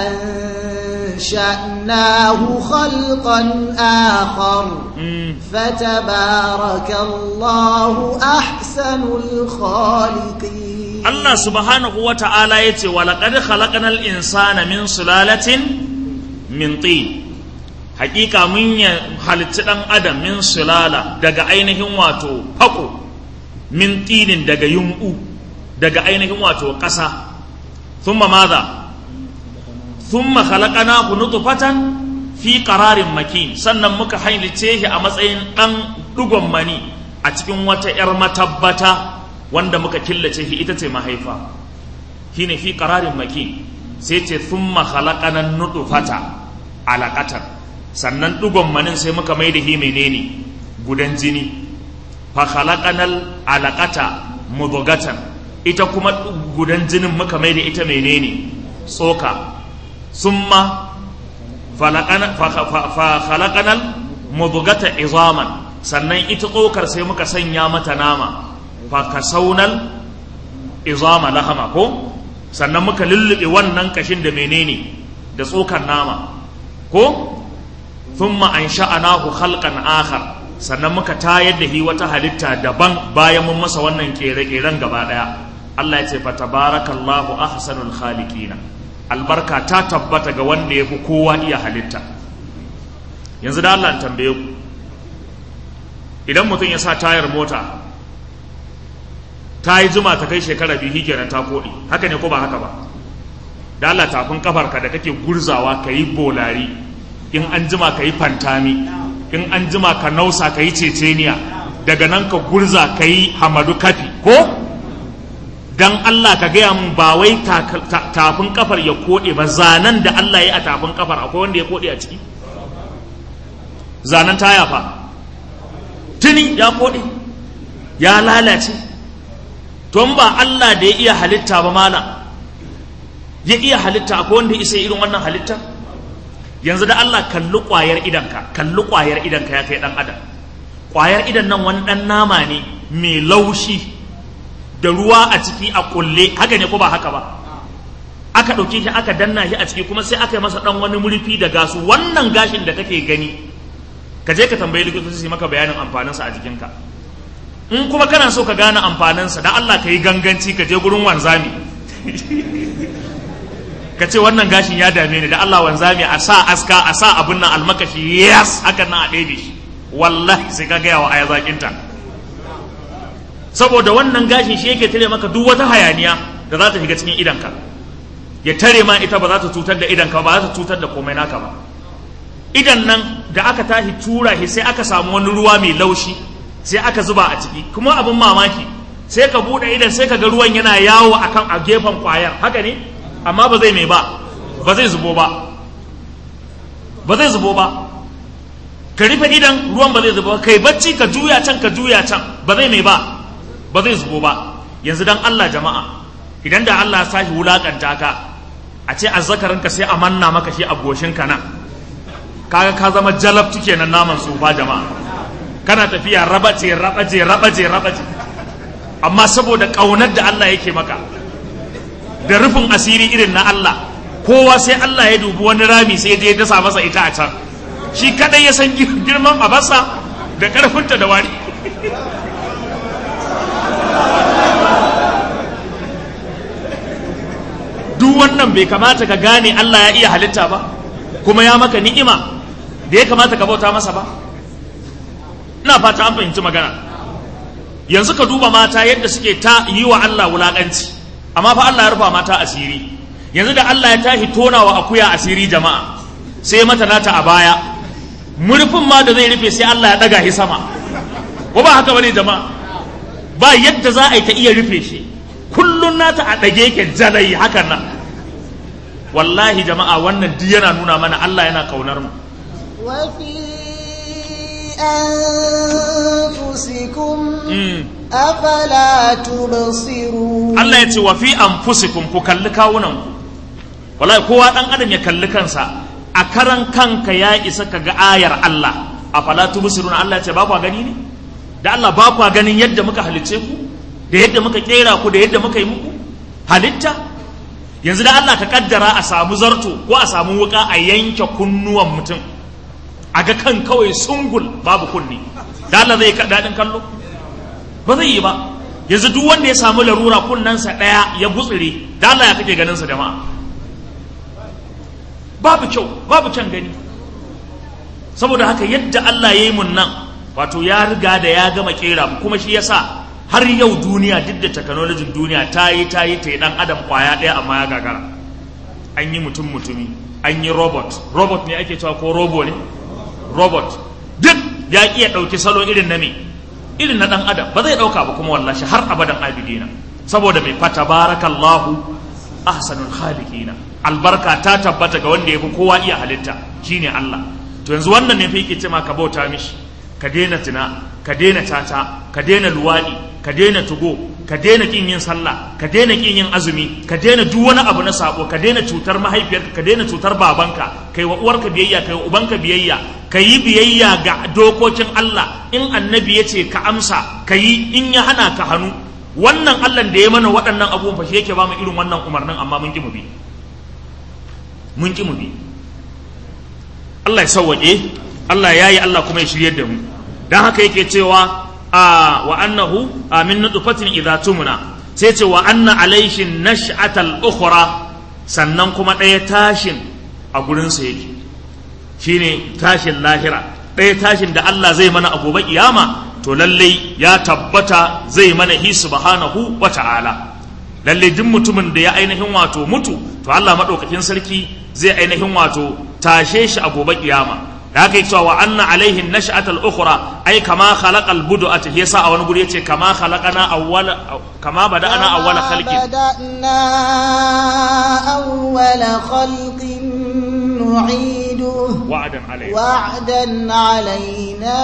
أنشأناه خلقا آخر mm فتبارك الله أحسن الخالقين Allah subhanahu wa ta'ala ya ce, Walaƙar khalaƙanar insana min sulalatin min tin. Hakika mun ya halitti ɗan adam min sulala daga ainihin wato haƙo, min tinin daga yunƙu, daga ainihin wato ƙasa. Thumma maza, thumma khalaƙana ku nutfatan fi ƙararin makin, sannan muka hailice shi a matsayin ɗan ɗugon mani a cikin wata ‘yar matabbata. wanda muka killace shi ita ce mahaifa shine fi qararin maki sai ce thumma khalaqana nutfata alaqatan sannan dugon manin sai muka mai da shi menene gudan jini fa khalaqanal alaqata mudghatan ita kuma gudan jinin muka mai da ita menene tsoka summa falaqana fa fa khalaqanal mudghata izaman sannan ita tsokar sai muka sanya mata nama fakasaunal izama lahama ko sannan muka lullube wannan kashin da menene da tsokan nama ko thumma ansha'anahu khalqan akhar sannan muka tayar da hi wata halitta daban bayan mun masa wannan kere-keren gaba daya Allah ya ce fa tabarakallahu ahsanul khaliqina albarka ta tabbata ga wanda yafi kowa iya halitta yanzu da Allah tambaye ku idan mutum ya sa tayar mota ta yi zuma ta kai shekara biyu kenan ta koɗi haka ne ko ba haka ba da Allah tafin kafarka da kake gurzawa ka yi bolari in an jima ka yi fantami in an jima ka nausa ka yi ceceniya daga nan ka gurza ka yi hamadu kafi ko dan Allah ka gaya mun ba wai tafin kafar ya koɗe ba zanen da Allah ya yi a tafin kafar akwai wanda ya koɗe a ciki zanen taya fa tuni ya koɗe ya lalace tun ba Allah da ya iya halitta ba malam ya iya halitta akwai wanda isa irin wannan halitta yanzu da Allah kalli ƙwayar idanka kalli ƙwayar idanka ya kai ɗan adam ƙwayar idan nan wani ɗan nama ne mai laushi da ruwa a ciki a ƙulle haka ne ko ba haka ba aka ɗauke shi aka danna shi a ciki kuma sai aka yi masa ɗan wani murfi da gasu wannan gashin da kake gani ka je ka tambayi likitoci su maka bayanin amfaninsa a jikinka in kuma kana so ka gane amfaninsa da Allah ka yi ganganci ka je gurin wanzami ka ce wannan gashin ya dame ni da Allah wanzami a sa aska a sa abin nan almakashi yes hakan nan a ɗebe shi wallahi sai ka gaya wa aya zakinta saboda wannan gashin shi yake tare maka duk wata hayaniya da za ta shiga cikin idanka ya tare ma ita ba za ta cutar da idanka ba za ta cutar da komai naka ba idan nan da aka tashi tura shi sai aka samu wani ruwa mai laushi sai aka zuba a ciki kuma abin mamaki sai ka bude idan sai ka ga ruwan yana yawo akan a gefen kwayar haka ne amma ba zai mai ba ba zai zubo ba ba zai zubo ba ka rufe idan ruwan ba zai zuba ba kai bacci ka juya can ka juya can ba zai mai ba ba zai zubo ba yanzu dan Allah jama'a idan da Allah ya sashi wulakanta ka a ce azzakarinka sai a manna maka shi a goshinka nan kaga ka zama jalabtu kenan naman tsufa jama'a kana tafiya rabace rabace rabace rabace amma saboda ƙaunar da Allah yake maka da rufin asiri irin na Allah kowa sai Allah ya dubi wani rami sai ya dasa masa ita a can shi kadai ya san girman abasa da ƙarfinta da wari duk wannan bai kamata ka gane Allah ya iya halitta ba kuma ya maka ni'ima da ya kamata ka bauta masa ba ina fata an fahimci magana yanzu ka duba mata yadda suke ta yi wa Allah wulaƙanci amma fa Allah ya rufa mata asiri yanzu da Allah ya tashi tona wa akuya asiri jama'a sai mata nata a baya murfin ma da zai rufe sai Allah ya ɗaga shi sama ko ba haka bane jama'a ba yadda za a yi ta iya rufe shi kullun nata a ɗage ke jalai hakan nan wallahi jama'a wannan duk yana nuna mana Allah yana kaunar mu وفي أنفسكم أفلا تبصرون Allah ya ce wa fi anfusikum ku kalli kawunan ku wallahi kowa dan adam ya kalli kansa a karan kanka ya isa ka ga ayar Allah afala tubsiruna Allah ya ce ba ku gani ne da Allah ba ku ganin yadda muka halicce ku da yadda muka kera ku da yadda muka yi muku halitta yanzu da Allah ka kaddara a samu zarto ko a samu wuka a yanke kunnuwan mutum a ga kan kawai sungul babu kunni da Allah zai ka daɗin kallo ba zai yi ba yanzu duk wanda ya samu larura kunnensa ɗaya ya gutsire da Allah ya kake ganin sa jama'a babu kyau babu kyan gani saboda haka yadda Allah ya yi mun nan wato ya riga da ya gama kera mu kuma shi yasa har yau duniya duk da technology duniya ta yi ta yi ta yi dan adam kwaya ɗaya amma ya gagara an yi mutum mutumi an yi robot robot ne ake cewa ko robo ne robot duk ya iya ɗauki salo irin na me irin na ɗan adam ba zai ɗauka ba kuma wallashi har abadan abidina saboda mai fata barakallahu ahsanul khaliqina albarka ta tabbata ga wanda ya fi kowa iya halitta shine Allah to yanzu wannan ne fa yake ce ma ka bauta mishi ka daina tuna ka daina tata ka daina luwaɗi ka daina tugo ka daina kin yin sallah ka daina kin yin azumi ka daina duk wani abu na sabo ka daina cutar mahaifiyarka ka daina cutar babanka kai wa uwarka biyayya kai wa ubanka biyayya ka yi biyayya ga dokokin Allah in annabi ya ce ka amsa ka yi in ya hana ka hannu wannan Allah da ya mana waɗannan abubuwan fa shi yake ba mu irin wannan umarnin amma mun ki mu bi mun ki mu bi Allah ya sauwaƙe Allah ya yi Allah kuma ya shiryar da mu dan haka yake cewa a wa annahu min nutfatin idza tumna sai ce wa anna alaishin nash'atal ukhra sannan kuma ɗaya tashin a gurin sa yake shine tashin lahira ɗaya tashin da Allah zai mana a gobe kiyama to lalle ya tabbata zai mana hi subhanahu wa ta'ala lalle duk mutumin da ya ainihin wato mutu to Allah madaukakin sarki zai ainihin wato tashe shi a gobe kiyama da haka yi cewa wa anna alaihin nash'atal ukhra ai kama khalaqal bud'ata yasa a wani guri yace kama khalaqana awwala kama bada'ana awwala khalqin بدأنا أول خلق نعيده wa'adan alaina وعدا علينا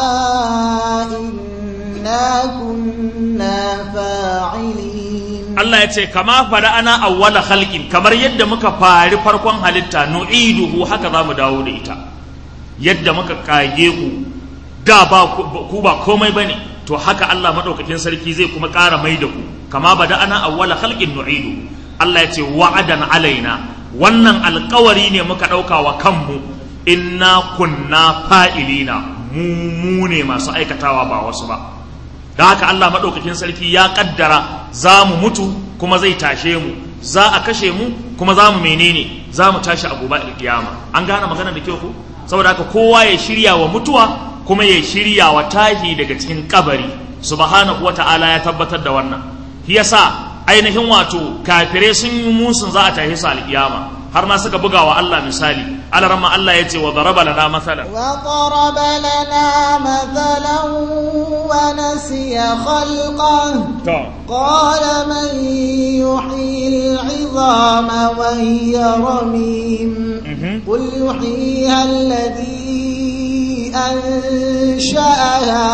إنا كنا فاعلين Allah ya ce kama bada'ana awwala khalqin kamar yadda muka fari farkon halitta nu'iduhu haka zamu dawo da ita yadda muka kage ku da ba ku ba komai bane to haka Allah madaukakin sarki zai kuma ƙara mai da ku kama bada'ana awwala khalqin nu'idu Allah ya ce wa'adan alaina wannan alƙawari ne muka ɗauka wa kanmu inna kunna fa'ilina mu mu ne masu aikatawa ba wasu ba da haka Allah maɗaukakin sarki ya ƙaddara za mu mutu kuma zai tashe mu za a kashe mu kuma za mu menene za mu tashi a gobe alƙiyama an gane magana da kyau ku saboda haka kowa ya shirya wa mutuwa kuma ya shirya wa tahi daga cikin kabari subhanahu wata'ala ya tabbatar da wannan shi yasa ainihin wato kafirai sun yi musun za a tashi su alƙiyama har ma suka buga wa Allah misali alarama Allah ya ce wa daraba lana masalan وضرب لنا مثلا ونسي خلقه to قال من يحيي العظام وهي رميم mhm. قل يحييها الذي أنشأها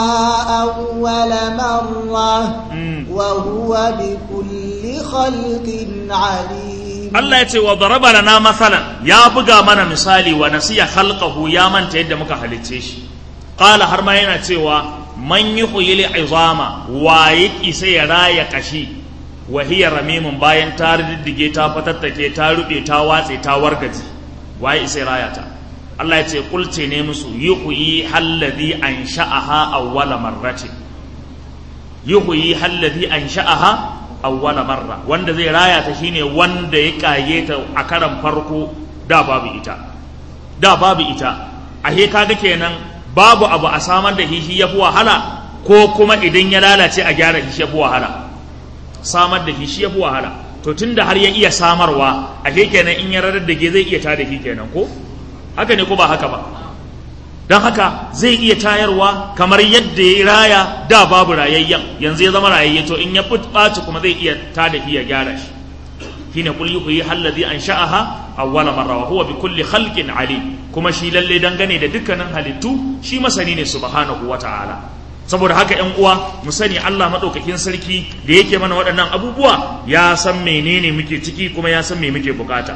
أول مرة Mm. وهو بكل خلق عليم Allah ya ce wa daraba lana masalan ya buga mana misali wa nasiya khalqahu ya manta yadda muka halicce shi qala har ma yana cewa man yuhyil izama wa isa ya raya kashi wa hiya ramimun bayan ta riddige ta fatattake ta rube ta watse ta wargaji wa isa ya raya ta Allah ya ce kulce ne musu yuhyi halladhi ansha'aha awwala marratin yuhyi halladhi ansha'aha awwala marra wanda zai raya ta shine wanda ya kage ta a karan farko da babu ita da babu ita ahe kaga kenan babu abu a samar da shi yafi wahala ko kuma idan ya lalace a gyara shi yafi wahala samar da shi yafi wahala to tunda har ya iya samarwa ahe kenan in ya rarar da ge zai iya tada shi kenan ko haka ne ko ba haka ba don haka zai iya tayarwa kamar yadda ya raya da babu rayayyen yanzu ya zama rayayye to in ya ɓaci kuma zai iya tada shi ya gyara shi shine kul yuhyi alladhi ansha'aha awwala marra wa huwa bi kulli khalqin alim kuma shi lalle dangane da dukkanin halittu shi masani ne subhanahu wata'ala saboda haka ƴan uwa mu sani Allah madaukakin sarki da yake mana waɗannan abubuwa ya san menene muke ciki kuma ya san me muke bukata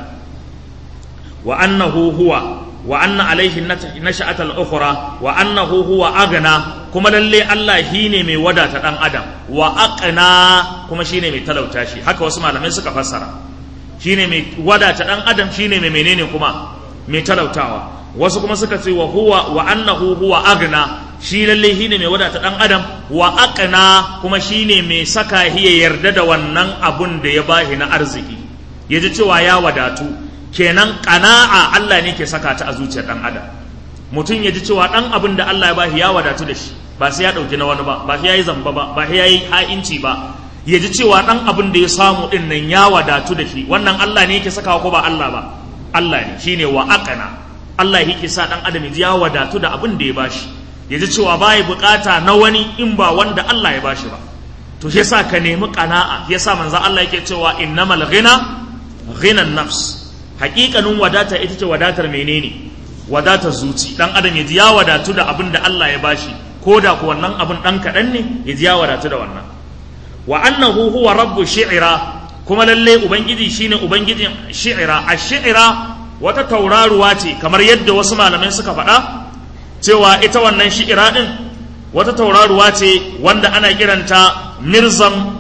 wa annahu huwa wa anna alaihi nasha'atal ukhra wa annahu huwa agna kuma lalle Allah shine mai wadata dan adam wa aqna kuma shine mai talauta shi haka wasu malamai suka fassara shine mai wadata dan adam shine mai menene kuma mai talautawa wasu kuma suka ce wa huwa wa annahu huwa agna shi lalle shine mai wadata dan adam wa aqna kuma shine mai saka hiya yarda da wannan abun da ya bashi na arziki yaji cewa ya wadatu kenan ƙana'a Allah ne ke saka ta a zuciyar ɗan adam mutum ya ji cewa ɗan abin da Allah ya bashi ya wadatu da shi ba sai ya ɗauki na wani ba ba sai ya yi zamba ba ba sai ya yi ha'inci ba ya ji cewa ɗan abin da ya samu ɗin nan ya wadatu da shi wannan Allah ne yake sakawa ko ba Allah ba Allah ne shine wa aqana Allah yake sa ɗan adam ya ji ya wadatu da abin da ya bashi ya ji cewa ba ya bukata na wani in ba wanda Allah ya bashi ba to shi yasa ka nemi ƙana'a yasa manzo Allah yake cewa innamal ghina ghinan nafs hakikanin wadata ita ce wadatar menene wadatar zuci dan adam ya ji ya wadatu da abin da Allah ya bashi ko da ku wannan abin dan kaɗan ne ya ji ya wadatu da wannan wa annahu huwa rabbu shi'ira kuma lalle ubangiji shine ubangijin shi'ira a shi'ira wata tauraruwa ce kamar yadda wasu malamai suka faɗa cewa ita wannan shi'ira din wata tauraruwa ce wanda ana kiranta mirzam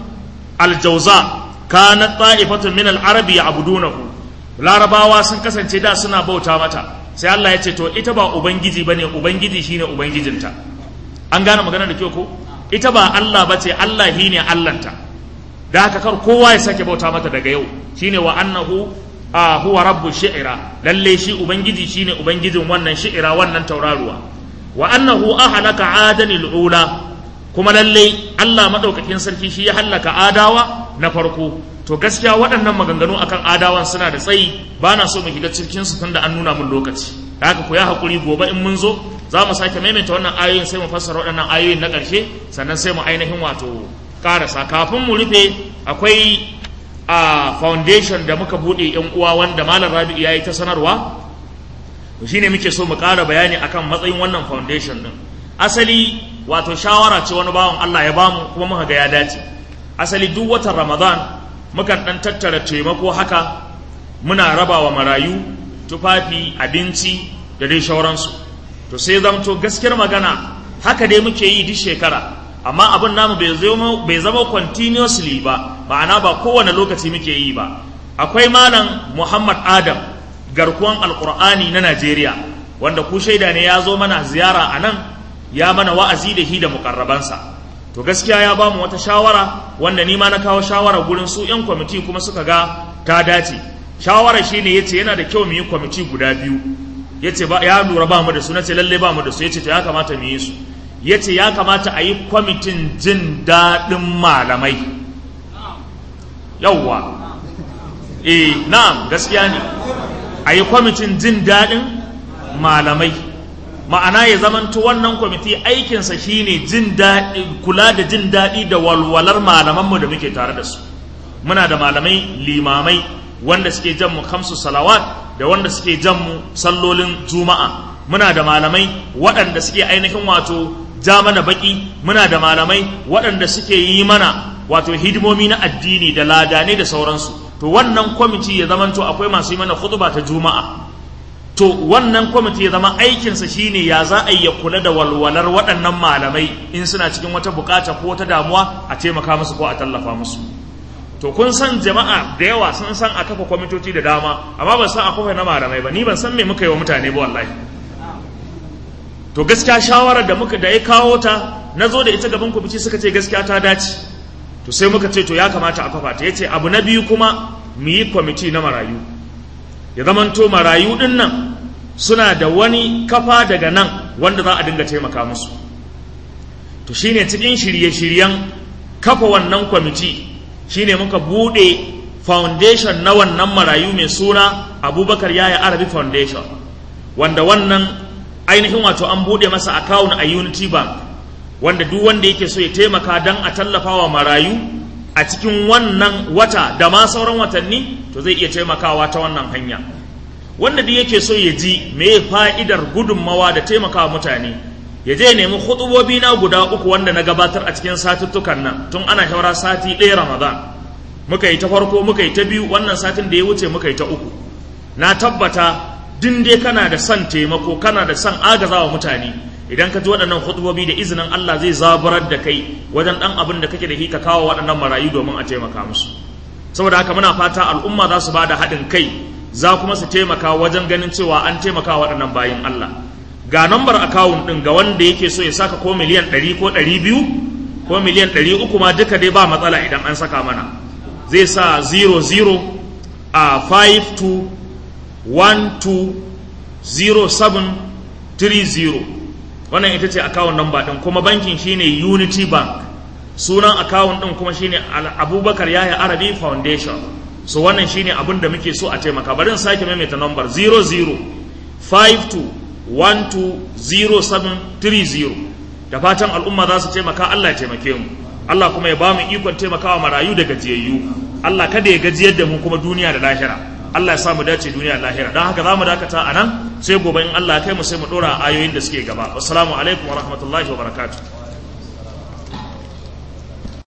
aljauza kanat ta'ifatun min al-arabi ya'budunahu larabawa sun kasance da suna bauta mata sai Allah ya ce to ita ba ubangiji bane ubangiji shine ubangijinta an gane magana da kyau ko ita ba Allah bace Allah shine Allahnta da haka kar kowa ya sake bauta mata daga yau shine wa annahu a huwa rabbu shi'ira lalle shi ubangiji shine ubangijin wannan shi'ira wannan tauraruwa wa annahu ahlaka adanil ula kuma lalle Allah madaukakin sarki shi ya hallaka adawa na farko to gaskiya waɗannan maganganu akan adawan suna da tsayi ba na so mu shiga cikin su tunda an nuna mun lokaci da haka ku ya hakuri gobe in mun zo za mu sake maimaita wannan ayoyin sai mu fassara waɗannan ayoyin na ƙarshe sannan sai mu ainihin wato ƙarasa kafin mu rufe akwai a foundation da muka buɗe yan uwa wanda malam rabi'u ya yi ta sanarwa to shine muke so mu ƙara bayani akan matsayin wannan foundation din asali wato shawara ce wani bawan Allah ya bamu kuma muka ga ya dace asali duk watan ramadan mukan ɗan tattara taimako haka muna raba wa marayu tufafi abinci da dai shauransu to sai zamto gaskiyar magana haka dai muke yi duk shekara amma abin namu bai zama continuously ba ma'ana ba kowane lokaci muke yi ba akwai malam muhammad adam garkuwan alkur'ani na najeriya wanda ku shaida ne ya zo mana ziyara a nan ya mana wa'azi da hi da mukarrabansa to gaskiya ya bamu wata shawara wanda ni ma na kawo shawara gurin su yan kwamiti kuma suka ga ta dace shawara shine yace yana da kyau mu yi kwamiti guda biyu yace ba ya lura ba mu da su nace lalle ba mu da su yace to ya kamata mu yi su yace ya kamata a yi kwamitin jin daɗin malamai yawwa eh na'am gaskiya ne a yi kwamitin jin daɗin malamai ma'ana ya zamanto wannan kwamiti aikinsa shine jin daɗi kula da jin daɗi da walwalar malamanmu da muke tare da su muna da malamai limamai wanda suke jan mu kamsu salawat da wanda suke jan mu sallolin juma'a muna da malamai waɗanda suke ainihin wato ja mana baki muna da malamai waɗanda suke yi mana wato hidimomi na addini da ladane da sauransu to wannan kwamiti ya zamanto akwai masu yi mana khutba ta juma'a to wannan kwamiti ya zama aikinsa shine ya za a yi ya kula da walwalar waɗannan malamai in suna cikin wata bukata ko wata damuwa a taimaka musu ko a tallafa musu to kun san jama'a da yawa sun san a kafa kwamitoci da dama amma ban san a kafa na malamai ba ni ban san me muka yi wa mutane ba wallahi to gaskiya shawarar da muka da ya kawo ta na zo da ita gaban kwamiti suka ce gaskiya ta dace to sai muka ce to ya kamata a kafa ta yace abu na biyu kuma mu yi kwamiti na marayu ya zamanto marayu din nan suna da wani kafa daga nan wanda za a dinga taimaka musu to shine cikin shirye-shiryen kafa wannan kwamiti shine muka bude foundation na wannan marayu mai suna abubakar yaya arabi foundation wanda wannan ainihin wato an bude masa account a unity bank wanda duk wanda yake so ya taimaka don a tallafa wa marayu a cikin wannan wata da ma sauran watanni to zai iya taimakawa ta wannan hanya wanda duk yake so ya ji me fa'idar gudunmawa da taimakawa mutane ya je nemi hutubobi na guda uku wanda na gabatar a cikin satuttukan nan tun ana shawara sati ɗaya ramadan muka yi ta farko muka yi ta biyu wannan satin da ya wuce muka yi ta uku na tabbata din dai kana da son taimako kana da son agazawa mutane idan ka ji waɗannan hutubobi da izinin Allah zai zaburar da kai wajen ɗan abin da kake da shi ka kawo waɗannan marayu domin a taimaka musu saboda haka muna fata al'umma za su ba da haɗin kai za kuma su taimaka wajen ganin cewa an taimaka waɗannan bayin Allah ga nambar akawun ɗin ga wanda yake so ya saka ko miliyan ɗari ko ɗari biyu ko miliyan ɗari uku ma duka dai ba matsala idan an saka mana zai sa 00 a 52 12 0730 wannan ita ce akawun namba ɗin kuma bankin shine unity bank sunan akawun ɗin kuma shine abubakar yaya arabi foundation so wannan shine abin da muke so a taimaka bari in sake maimaita nambar 0052120730 da fatan al'umma za su taimaka Allah ya taimake mu Allah kuma ya ba mu ikon taimakawa marayu da gajiyayyu Allah kada ya gajiyar da mu kuma duniya da lahira Allah ya sa mu dace duniya da lahira don haka za mu dakata a nan sai gobe in Allah ya kai mu sai mu ɗora ayoyin da suke gaba assalamu alaikum wa rahmatullahi wa barakatuh